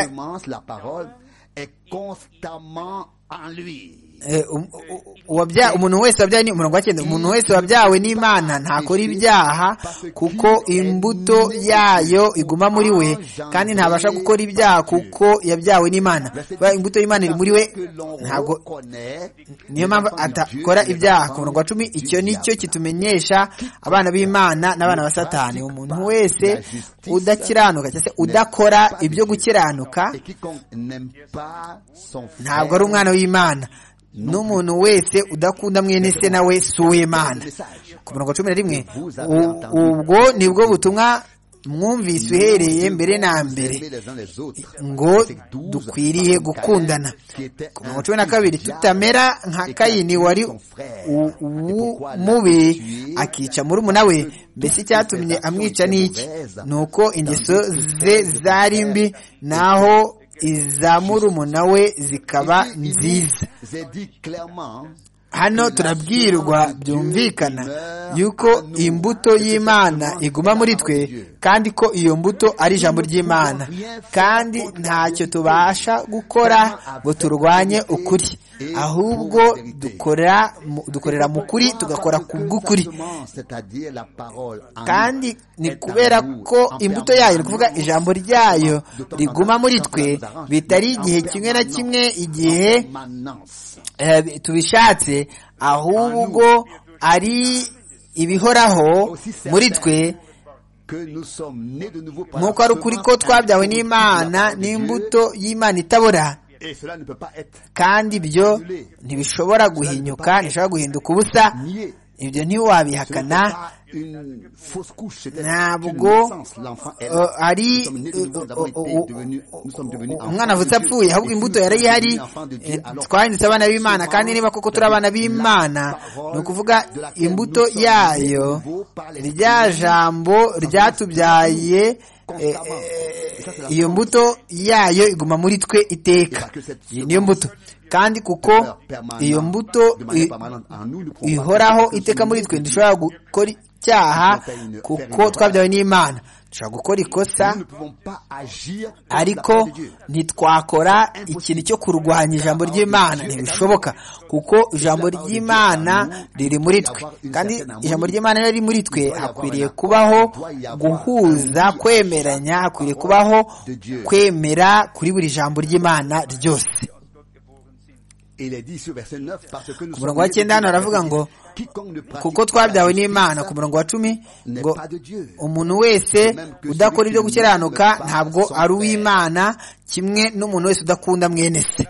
umuntu wese wabyawe ni umurongo wa cyenda umuntu wese wabyawe n'imana ntakora ibyaha kuko imbuto yayo iguma muri we kandi ntabasha gukora ibyaha kuko yabyawe n'imana imbuto y'imana iri muri we ntabwo niyo mpamvu atakora ibyaha ku murongo wa cumi icyo nicyo kitumenyesha abana b'imana n'abana ba satani umuntu wese udakiranuka cyangwa se udakora ibyo gukiranuka ntabwo ari umwana w'imana n'umuntu wese udakunda mwene se nawe si uw'imana ku murongo cumi na rimwe ubwo nibwo butumwa mwumvise uhereye mbere na mbere ngo dukwiriye gukundana ku mirongo cumi na kabiri tutamera nka kayini wari mubi akica murumuna we mbese icyatumye amwica n'iki ni uko ingeso ze zari mbi naho iza murumuna we zikaba nziza hano turabwirwa byumvikana yuko imbuto y'imana iguma muri twe kandi ko iyo mbuto ari ijambo ry'imana kandi ntacyo tubasha gukora ngo turwanye ukuri ahubwo dukorera mu kuri tugakora ku bw'ukuri kandi ni kubera ko imbuto yayo ni ukuvuga ijambo ryayo riguma muri twe bitari igihe kimwe na kimwe igihe tubishatse ahubwo ari ibihoraho muri twe nk'uko ari ukuri ko twabyawe n'imana n'imbuto y'imana itabora kandi ibyo ntibishobora guhinyuka ntishobora guhinduka ubusa ibyo ntiwabihakana ntabwo ari umwana avutse apfuye ahubwo imbuto yari ihari twahindutse abana b'imana kandi niba koko turi abana b'imana ni ukuvuga imbuto yayo rya jambo ryatubyaye iyo mbuto yayo iguma muri twe iteka iyi niyo mbuto kandi kuko iyo mbuto ihoraho iteka muri twe dushobora gukora icyaha kuko twabyawe n'imana dushobora gukora ikosa ariko ntitwakora ikintu cyo kurwanya ijambo ry'imana ntibishoboka kuko ijambo ry'imana riri muri twe kandi ijambo ry'imana riri muri twe hakwiriye kubaho guhuza kwemeranya hakwiriye kubaho kwemera kuri buri jambo ry'imana ryose ku murongo wa cyenda hano haravuga ngo kuko twabyawe n'imana ku murongo wa cumi ngo umuntu wese udakora ibyo gukiranuka ntabwo ari uw'imana kimwe n'umuntu wese udakunda mwene se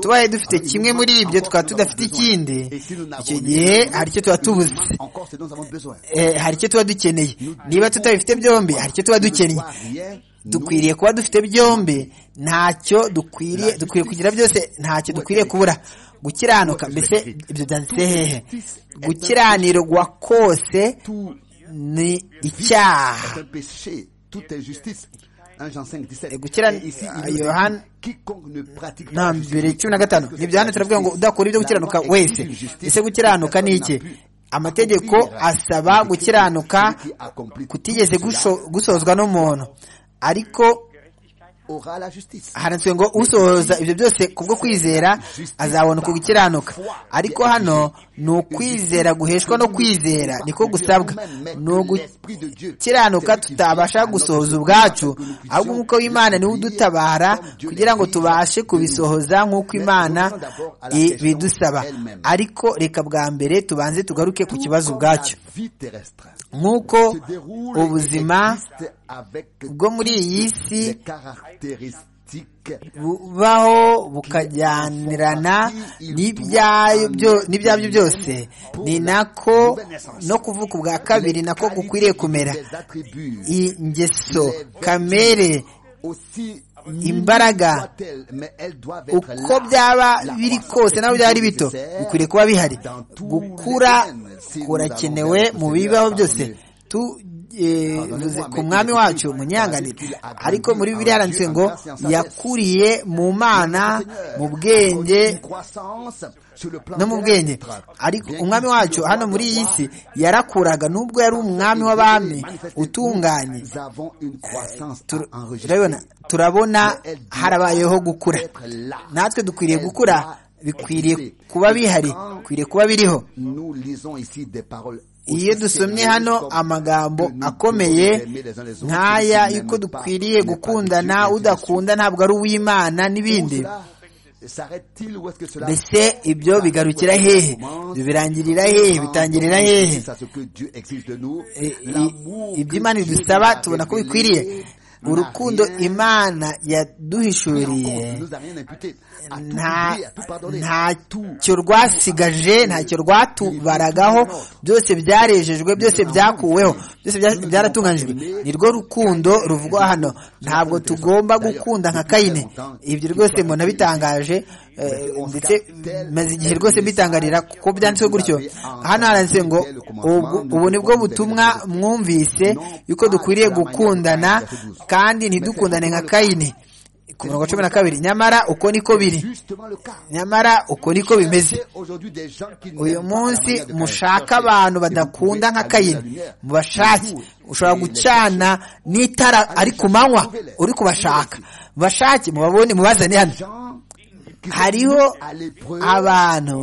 tubaye dufite kimwe muri ibyo tukaba tudafite ikindi icyo gihe hari icyo tuba tubuze hari icyo tuba dukeneye niba tutabifite byombi hari icyo tuba dukeneye dukwiriye kuba dufite byombi ntacyo dukwiriye dukwiriye kugira byose ntacyo dukwiriye kubura gukiranuka mbese ibyo byanditse hehe gukiranirwa kose ni icyaha yohana na mbere cumi na gatanu nibyo hano turavuga ngo udakora ibyo gukiranuka wese ese gukiranuka ni iki amategeko asaba gukiranuka kutigeze gusozwa n'umuntu ariko handitswe ngo usohoza ibyo byose kubwo kwizera azabona uko gukiranuka ariko hano ni ukwizera guheshwa no kwizera niko gusabwa ni ugukiranuka tutabasha gusohoza ubwacu ahubwo umwuka w'imana niwe udutabara kugira ngo tubashe kubisohoza nk'uko imana ibidusaba ariko reka bwa mbere tubanze tugaruke ku kibazo ubwacyo nk'uko ubuzima bwo muri iyi si bubaho bukajyanirana n'ibyabyo byose ni nako no kuvuka ubwa kabiri nako gukwiriye kumera ingeso kamere imbaraga uko byaba biri kose naho byaba ari bito bikwiriye kuba bihari gukura kurakenewe mu bibaho byose ku mwami wacu munyanganire ariko muri biriya handitse ngo yakuriye mu mana mu bwenge no mu bwenge ariko umwami wacu hano muri iyi si yarakuraga nubwo yari umwami w'abami utunganye turabona harabayeho gukura natwe dukwiriye gukura bikwiriye kuba bihari bikwiriye kuba biriho iyo dusomye hano amagambo akomeye nk'aya yuko dukwiriye gukundana udakunda ntabwo ari uw'imana n'ibindi mbese ibyo bigarukira hehe birangirira hehe bitangirira hehe ibyo imana idusaba tubona ko bikwiriye urukundo imana yaduhishuriye ntacyo rwasigaje ntacyo rwatubaragaho byose byarejejwe byose byakuweho byose byaratunganyijwe ni rwo rukundo ruvugwa hano ntabwo tugomba gukunda nka kayine ibyo rwose mbona bitangaje ndetse maze igihe rwose mbitangarira kuko byanditseho gutyo hano haranditse ngo ubu ni bwo butumwa mwumvise yuko dukwiriye gukundana kandi ntidukundane nka kayine ku mirongo cumi na kabiri nyamara uko niko biri nyamara uko niko bimeze uyu munsi mushaka abantu badakunda nka kayini mubashake ushobora gucana n'itara ari ku manywa uri kubashaka mubashake mubabone mubazane hano hariho abantu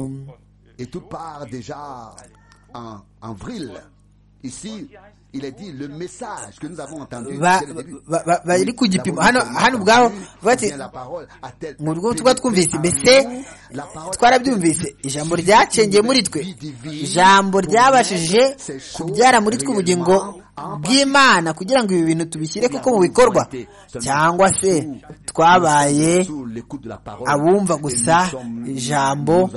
bari ku gipimo hano ubwaho mu rwego tuba twumvise mbese twarabyumvise ijambo ryacengeye muri twe ijambo ryabashije kubyara muri twe ubugingo bw'imana kugira ngo ibi bintu tubishyire kuko mu bikorwa cyangwa se twabaye abumva gusa ijambo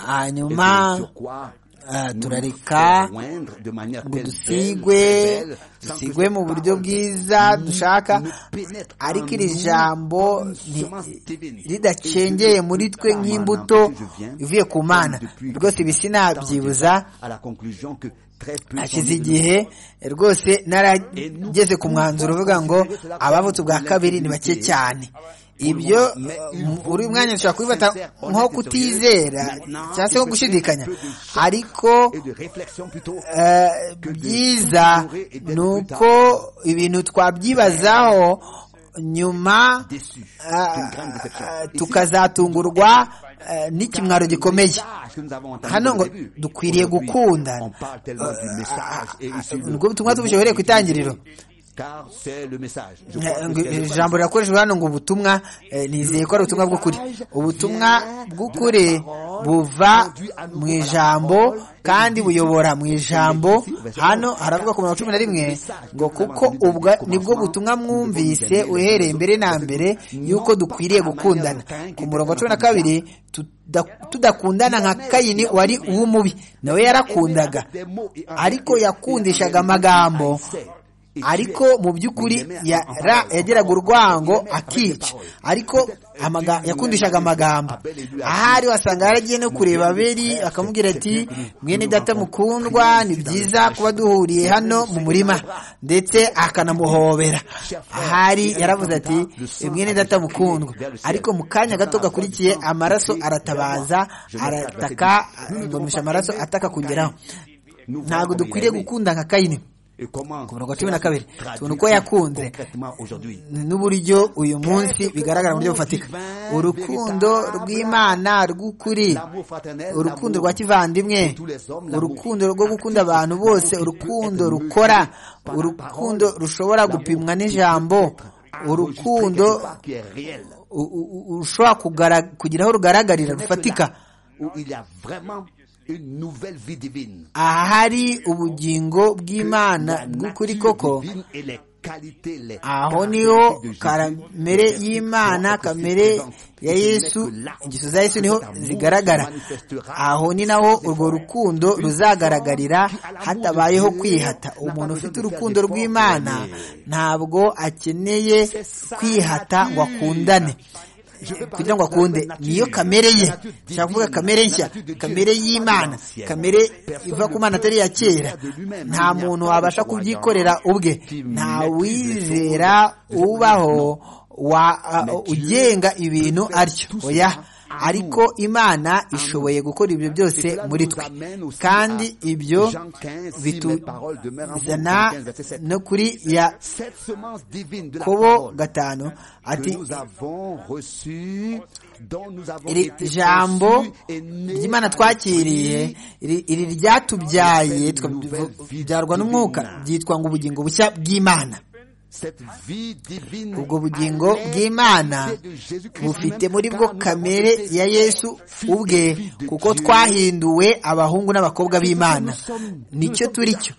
hanyuma turareka ngo dusigwe dusigwe mu buryo bwiza dushaka ariko iri jambo ridacengeye muri twe nk'imbuto ivuye ku mana rwose ibi sinabyibuza hashize igihe rwose narageze ku mwanzuro uvuga ngo abavutse ubwa kabiri ni bake cyane ibyo uri umwanya ushobora kubifata nko kutizera cyangwa se nko gushidikanya ariko byiza ni uko ibintu twabyibazaho nyuma tukazatungurwa n'ikimwaro gikomeye hano ngo dukwiriye gukunda ubwo butumwa tubushobore ku itangiriro ijambo rirakoreshwa hano ngo ubutumwa nizeye ko ari ubutumwa bw'ukuri ubutumwa bw'ukuri buva mu ijambo kandi buyobora mu ijambo hano haravuga ku mirongo cumi na rimwe ngo kuko ubwo nibwo butumwa mwumvise uhereye mbere na mbere y'uko dukwiriye gukundana ku murongo wa cumi na kabiri tudakundana nka kayini wari uw'umubi nawe yarakundaga ariko yakundishaga amagambo ariko mu by'ukuri yageraga urwango akica ariko yakundishaga amagambo ahari wasanga yaragiye no kureba abeli akamubwira ati mwene data mukundwa ni byiza kuba duhuriye hano mu murima ndetse akanamuhobera ahari yaravuze ati mwene data mukundwa ariko mu kanya gato gakurikiye amaraso aratabaza arataka ndumisha amaraso ataka kugeraho ntabwo dukwiriye gukunda nka kayini ku mirongo cumi na kabiri tubona uko yakunze n'uburyo uyu munsi bigaragara mu buryo bufatika urukundo rw'imana rw'ukuri urukundo rwa kivandimwe urukundo rwo gukunda abantu bose urukundo rukora urukundo rushobora gupimwa n'ijambo urukundo ushobora kugira aho rugaragarira rufatika aha hari ubugingo bw'imana bw'ukuri koko aho niho kamere y'imana kamere ya yesu ingeso za yesu niho zigaragara aho ni naho urwo rukundo ruzagaragarira hatabayeho kwihata umuntu ufite urukundo rw'imana ntabwo akeneye kwihata ngo akundane kugira ngo akunde niyo kamere ye nshaka kuvuga kamere nshya kamere y'imana kamere iva ku mana atari iya kera nta muntu wabasha kubyikorera ubwe nta wizera ubaho ugenga ibintu atyo oya ariko imana ishoboye gukora ibyo byose muri twe kandi ibyo bituzana no kuri ya kobo gatanu ati iri jambo ry'imana twakiriye iri ryatubyaye tukabyarwa n'umwuka byitwa ngo ubugingo bushya bw'imana ubwo bugingo bw'imana bufite muri bwo kamere ya yesu ubwe kuko twahinduwe abahungu n'abakobwa b'imana nicyo turi cyo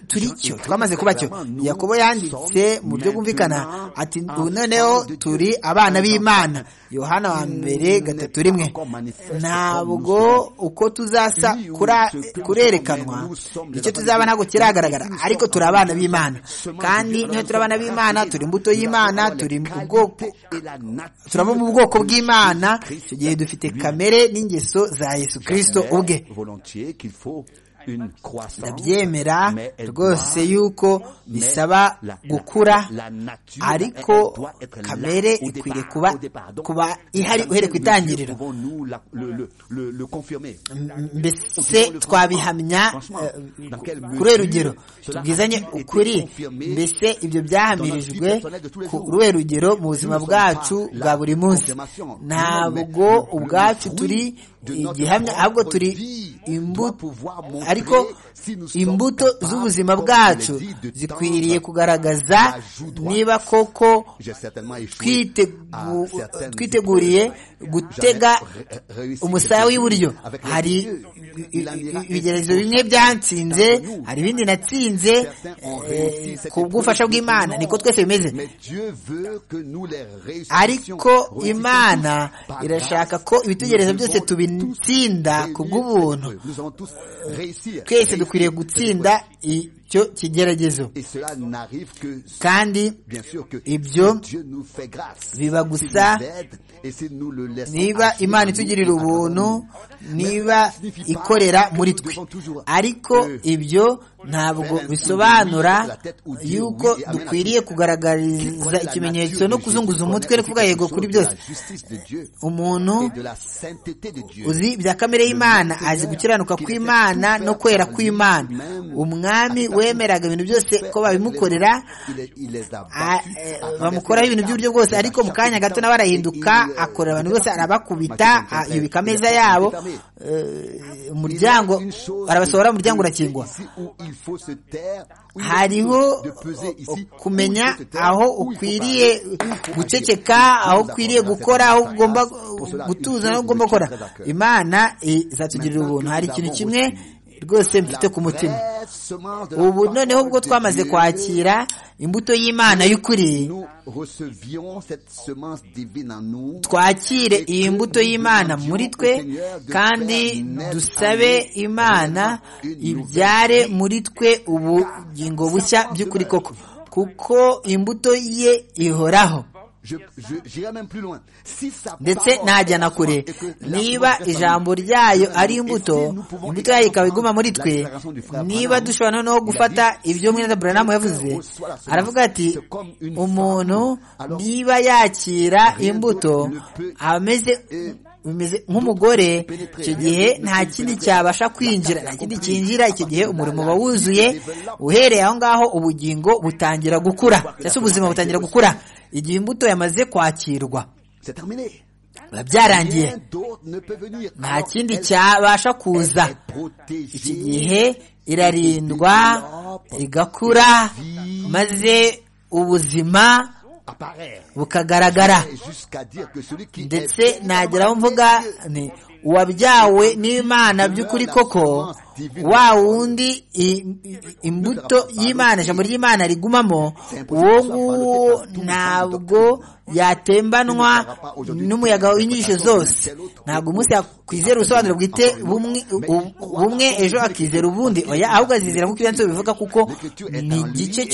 turi cyo twamaze kuba cyo yakobo yanditse mu buryo bwumvikana ati noneho turi abana b'imana yohana wa mbere gatatu rimwe ntabwo uko tuzasa kurerekanwa nicyo tuzaba ntabwo kiragaragara ariko turi abana b'imana kandi niyo turi abana b'imana turi imbuto y'imana turi turaba mu bwoko bw'imana icyo gihe dufite kamere n'ingeso za yesu kirisito ubwe ndabyemera rwose yuko bisaba gukura ariko kamere ikwiriye kuba kuba ihari uhere ku itangiriro mbese twabihamya kuri rugero tubwizanye ukuri mbese ibyo byahamirijwe kuri rugero mu buzima bwacu bwa buri munsi ntabwo ubwacu turi igihamya ahubwo turi imbuto ariko imbuto z'ubuzima bwacu zikwiriye kugaragaza niba koko twiteguriye gutega umusaya w'iburyo hari ibigerezo bimwe byansinze hari ibindi natsinze ku bw'ubufasha bw'imana niko twese bimeze ariko imana irashaka ko ibitekerezo byose tubitsinda ku bw'ubuntu twese dukwiriye gutsinda icyo kigeragezo kandi ibyo biba gusa niba imana itugirira ubuntu niba ikorera muri twe ariko ibyo ntabwo bisobanura yuko dukwiriye kugaragariza ikimenyetso no kuzunguza umutwe no kuvuga yego kuri byose umuntu uzi bya kamere y'imana azi gukiranuka kw'imana no kwera kw'imana umwami wemeraga ibintu byose ko babimukorera bamukoraho ibintu by'uburyo bwose ariko mu kanya gato nawe arahinduka akorera abantu bose arabakubita yubika ameza yabo umuryango arabasohora umuryango urakingwa hariho kumenya aho ukwiriye guceceka aho ukwiriye gukora aho ugomba gutuza n'aho ugomba gukora imana izatugirira ubuntu hari ikintu kimwe rwose mfite ku mutima ubu noneho ubwo twamaze kwakira imbuto y'imana y'ukuri twakire iyi mbuto y'imana muri twe kandi dusabe imana ibyare muri twe ubugingo bushya by'ukuri koko kuko imbuto ye ihoraho ndetse najya na kure niba ijambo ryayo ari imbuto imbuto yayo ikaba iguma muri twe niba dushobora noneho gufata ibyo mwene buranamu yavuze aravuga ati umuntu niba yakira imbuto ameze bimeze nk'umugore icyo gihe nta kindi cyabasha kwinjira nta kindi cyinjira icyo gihe umurimo uba wuzuye uhereye aho ngaho ubugingo butangira gukura cyangwa se ubuzima butangira gukura igihe imbuto yamaze kwakirwa biba byarangiye nta kindi cyabasha kuza iki gihe irarindwa igakura maze ubuzima bukagaragara ndetse nagera aho mvuga ni uwabyawe n'imana by'ukuri koko wa wundi imbuto y'imana ijambo ry'imana rigumamo uwo nguwo ntabwo yatembanwa n'umuyaga w'inyigisho zose ntabwo umunsi yakwizera ubusobanuro bwite bumwe ejo akizera ubundi oya ahubwo azizera nk'uko ibyanditswe bivuga kuko ni igice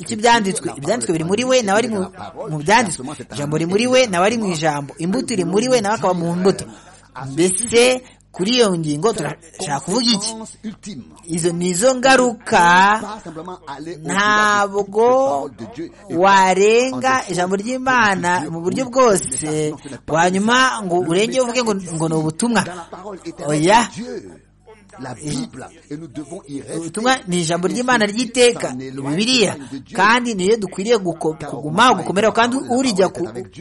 cy'ibyanditswe ibyanditswe biri muri we nawe ari mu byanditswe ijambo riri muri we nawe ari mu ijambo imbuto iri muri we nawe akaba mu mbuto mbese kuri iyo ngingo turashaka kuvuga iki izo ni izo ngaruka ntabwo warenga ijambo ry'imana mu buryo bwose wanyuma ngo urenge uvuge ngo ni ubutumwa oya ubutumwa ni ijambo ry'imana ry'iteka bibiliya kandi niyo dukwiriye kuguma gukomeraho kandi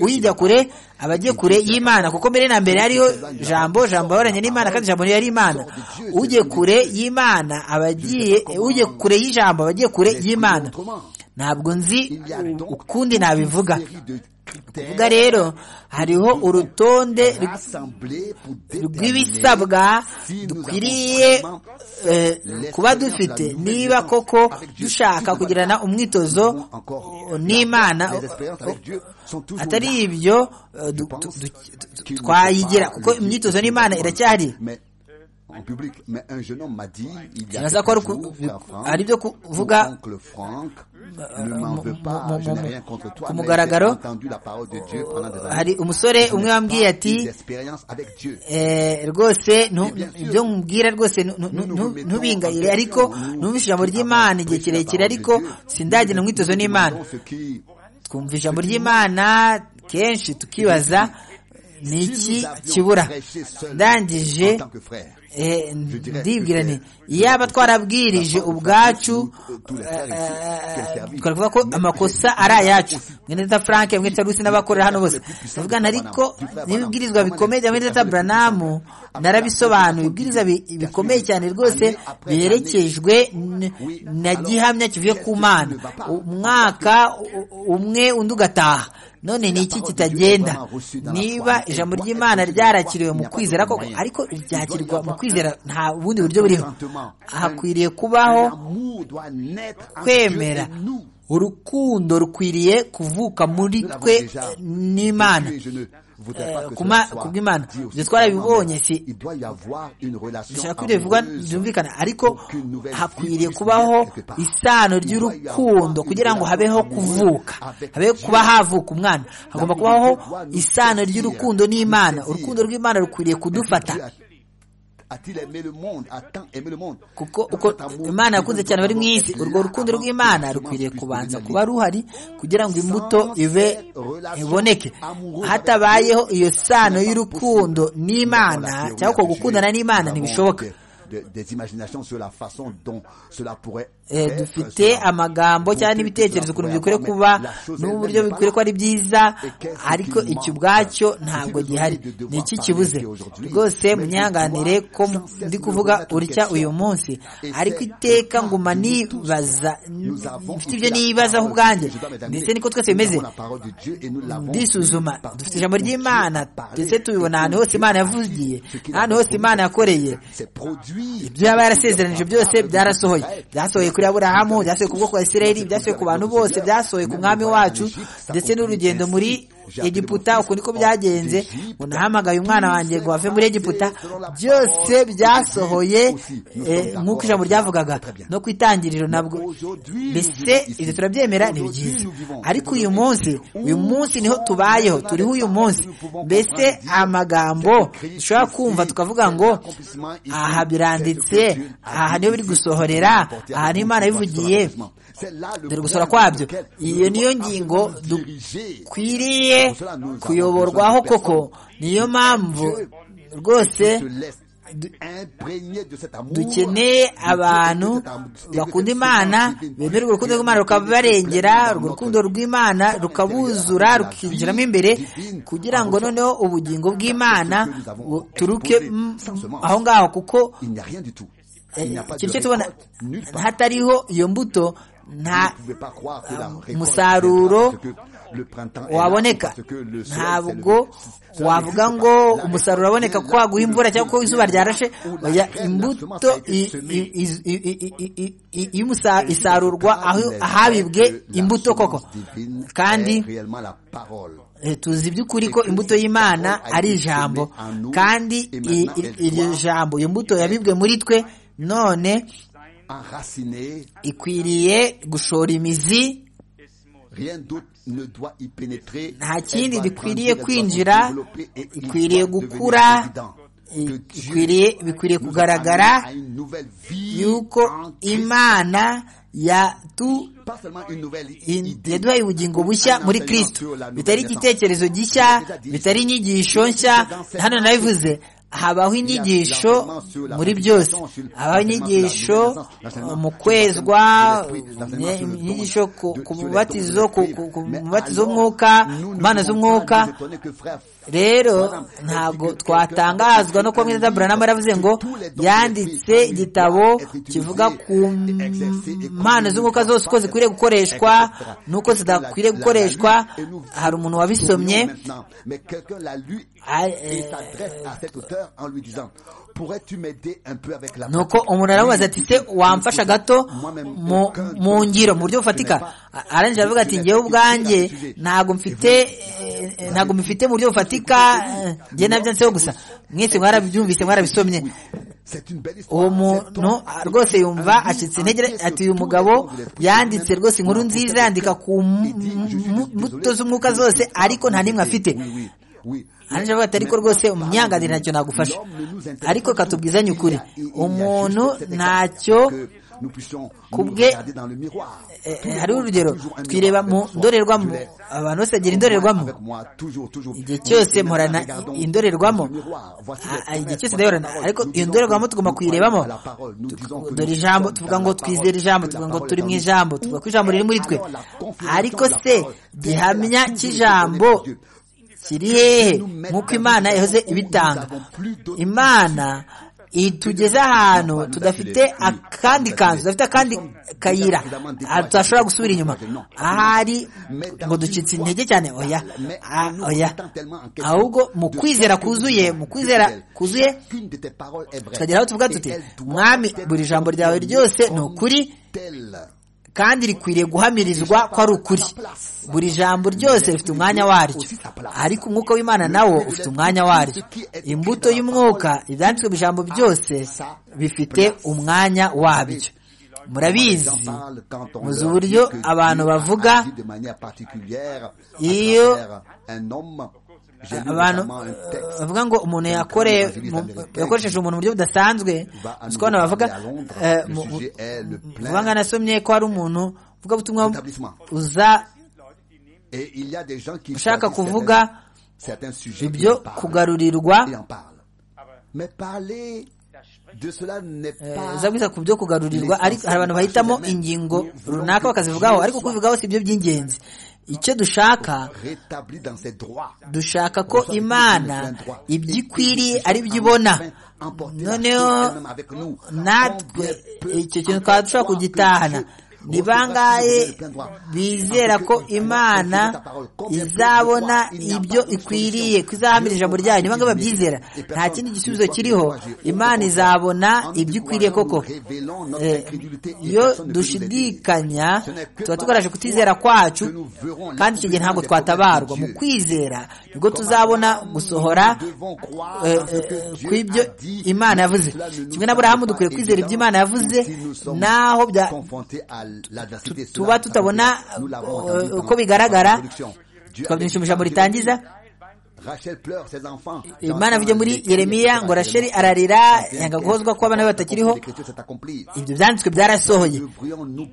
uyijya kure aba agiye kure y'imana kuko mbere na mbere hariyo jambo jambo yahoranye n'imana kandi jambo niyo yari imana ugiye kure y'imana aba agiye ujye kure y'ijambo aba agiye kure y'imana ntabwo nzi ukundi nabivuga kuvuga rero hariho urutonde rw'ibisabwa dukwiriye kuba dufite niba koko dushaka kugirana umwitozo n'imana atari ibyo twayigira kuko imyitozo n'imana iracyari sinaza ko ari ibyo kuvuga ku mugaragaro hari umusore umwe wambwiye ati rwose ibyo nkubwira rwose ntubingayire ariko numvise ijambo ry'imana igihe kirekire ariko sindagena umwitozo n'imana twumva ijambo ry'imana kenshi tukibaza ni iki kibura ndangije ndibwira ni iyaba twarabwirije ubwacu twaravuga ko amakosa ari ayacu mwene data frank mwene data rusi n'abakorera hano bose tuvugana ariko n'ibibwirizwa bikomeye bya mwene data buranamu narabisobanuye ibibwiriza bikomeye cyane rwose biherekejwe na gihamya kivuye ku mana umwaka umwe undi ugataha none ni iki kitagenda niba ijambo ry'imana ryarakiriwe mu kwizera koko ariko ryakirwa mu kwizera nta bundi buryo buriho hakwiriye kubaho kwemera urukundo rukwiriye kuvuka muri twe n'imana kubw'imana ibyo twarabibonye si dushaka bivugwa byumvikana ariko hakwiriye kubaho isano ry'urukundo kugira ngo habeho kuvuka habe kuba havuka umwana hagomba kubaho isano ry'urukundo n'imana urukundo rw'imana rukwiriye kudufata kuko uko imana yakunze cyane bari mu isi urwo rukundo rw'imana rukwiriye kubanza kuba ruhari kugira ngo imbuto ibe iboneke hatabayeho iyo sano y'urukundo n'imana cyangwa uko gukundana n'imana ntibishoboka dufite amagambo cyangwa n'ibitekerezo ukuntu bikwiriye kuba n'uburyo bikwiriye ko ari byiza ariko icyo ubwacyo ntabwo gihari ni iki kibuze rwose munyanganire ko ndi kuvuga urya uyu munsi ariko iteka nguma nibaza mfite ibyo nibazaho ubwanjye ndetse niko twese bimeze ndisuzuma dufite ijambo ry'imana ndetse tubibona ahantu hose imana yavugiye ahantu hose imana yakoreye ibyo yaba yarasezeranije byose byarasohoye byasohoye kuri aburahamu byasohoye ku bwoko bwa isirayeli byasohoye ku bantu bose byasohoye ku mwami wacu ndetse n'urugendo muri egiputa uko niko byagenze unahamagaye umwana wanjye ngo ave muri egiputa byose byasohoye nk'uko ijambo ryavugaga no ku itangiriro nabwo mbese ibyo turabyemera ni byiza ariko uyu munsi uyu munsi niho tubayeho turiho uyu munsi mbese amagambo dushobora kumva tukavuga ngo aha biranditse aha niho biri gusohorera aha ni imana bivugiye dore gusora kwabyo iyo niyo ngingo dukwiriye kuyoborwaho koko niyo mpamvu rwose dukeneye abantu bakunda imana bemera urwo rukundo rw'imana rukabarengera urwo rukundo rw'imana rukabuzura rukinjiramo imbere kugira ngo noneho ubugingo bw'imana buturuke aho ngaho kuko ikintu tubona hatariho iyo mbuto nta musaruro waboneka ntabwo wavuga ngo umusaruro uraboneka kuko waguha imvura cyangwa ko izuba ryarashe imbuto isarurwa ahabibwe imbuto koko kandi tuzi by'ukuri ko imbuto y'imana ari ijambo kandi iryo jambo iyo mbuto yabibwe muri twe none ikwiriye gushora imizi nta kindi gikwiriye kwinjira ikwiriye gukura bikwiriye kugaragara yuko imana yaduhaye ubugingo bushya muri kirisito bitari igitekerezo gishya bitari inyigisho nshya hano nabivuze habaho inyigisho muri byose habaho inyigisho mu kwezwa inyigisho ku mubatizo ku mubatizo w'umwuka ku mpano z'umwuka rero ntabwo twatangazwa no kuba mwiza buranama yaravuze ngo yanditse igitabo kivuga ku mpano z'umwuka zose uko zikwiriye gukoreshwa n'uko zidakwiriye gukoreshwa hari umuntu wabisomye nuko umuntu aramubaza ati se wamfasha gato mu ngiro mu buryo bufatika arangije aravuga ati ngewe ubwanjye ntabwo mfite ntabwo mufite mu buryo bufatika njye nabyo nseho gusa mwese mwarabyumvise mwarabisomye uwo muntu rwose yumva acitse intege ati uyu mugabo yanditse rwose inkuru nziza yandika ku mbuto z'umwuka zose ariko nta n'imwe afite hanze avuga ati ariko rwose umunyanganire ntacyo nagufasha ariko katubwizanye ukuri umuntu ntacyo kubwe hari urugero twireba mu ndorerwamo abantu bose bagira indorerwamo igihe cyose mporana indorerwamo igihe cyose ndahorana ariko iyo ndorerwamo tugomba kuyirebamo dore ijambo tuvuga ngo twizere ijambo tuvuga ngo turi mu ijambo tuvuga ko ijambo riri muri twe ariko se gihamya cy'ijambo kiri hehe nk'uko imana yahoze ibitanga imana tugeze ahantu tudafite akandi kanzu tudafite akandi kayira tudashobora gusubira inyuma ahari ngo ducitse intege cyane oya oya ahubwo mu kwizera kuzuye mu kwizera kuzuye tukagera aho tuvuga tuti mwami buri jambo ryawe ryose ni ukuri kandi rikwiriye guhamirizwa ko ari ukuri buri jambo ryose rifite umwanya waryo ariko umwuka w'imana nawo ufite umwanya waryo imbuto y'umwuka ibyanditswe mu ijambo byose bifite umwanya wabyo murabizi muzi uburyo abantu bavuga iyo abantu bavuga ngo umuntu yakoresheje umuntu mu buryo budasanzwe usikabona bavuga vuba nka nasomye ko hari umuntu uvuga butumwa uza ushaka kuvuga ibyo kugarurirwa uzabwiza ku byo kugarurirwa ariko hari abantu bahitamo ingingo runaka bakazivugaho ariko kubivugaho si byo by'ingenzi icyo dushaka dushaka ko imana ibyo ikwiriye ari byo ibona noneho natwe icyo kintu twaba dushobora kugitahana ni bangahe bizera ko imana izabona ibyo ikwiriye ko izahamira ijambo ryayo ni bangahe babyizera nta kindi gisubizo kiriho imana izabona ibyo ikwiriye koko iyo dushidikanya tuba tugaragaje kutizera kwacu kandi icyo gihe ntabwo twatabarwa mu kwizera nibwo tuzabona gusohora kw'ibyo imana yavuze kimwe na burahamu dukwiye kwizera ibyo imana yavuze naho bya tuba tutabona uko bigaragara twabyinisha ijambo ritangiza imana avuge muri yeremiya ngo rasheli ararira yanga guhozwa ko abana be batakiriho ibyo byanditswe byarasohoye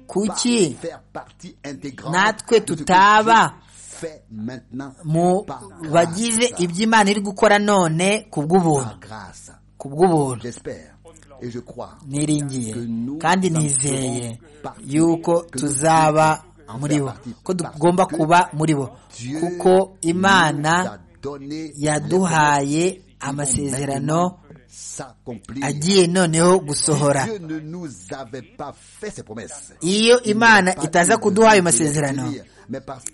kuki natwe tutaba mu bagize ibyo imana iri gukora none ku bw'ubuntu ku bw'ubuntu niringiye kandi nizeye yuko tuzaba muri bo ko tugomba kuba muri bo kuko imana yaduhaye amasezerano agiye noneho gusohora iyo imana itaza kuduha ayo masezerano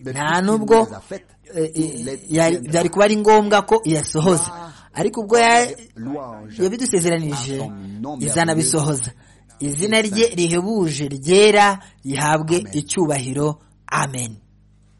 nta nubwo byari kuba ari ngombwa ko iyasohoza ariko ubwo yabidusezeranije izanabisohoza izina rye rihebuje ryera rihabwe icyubahiro amen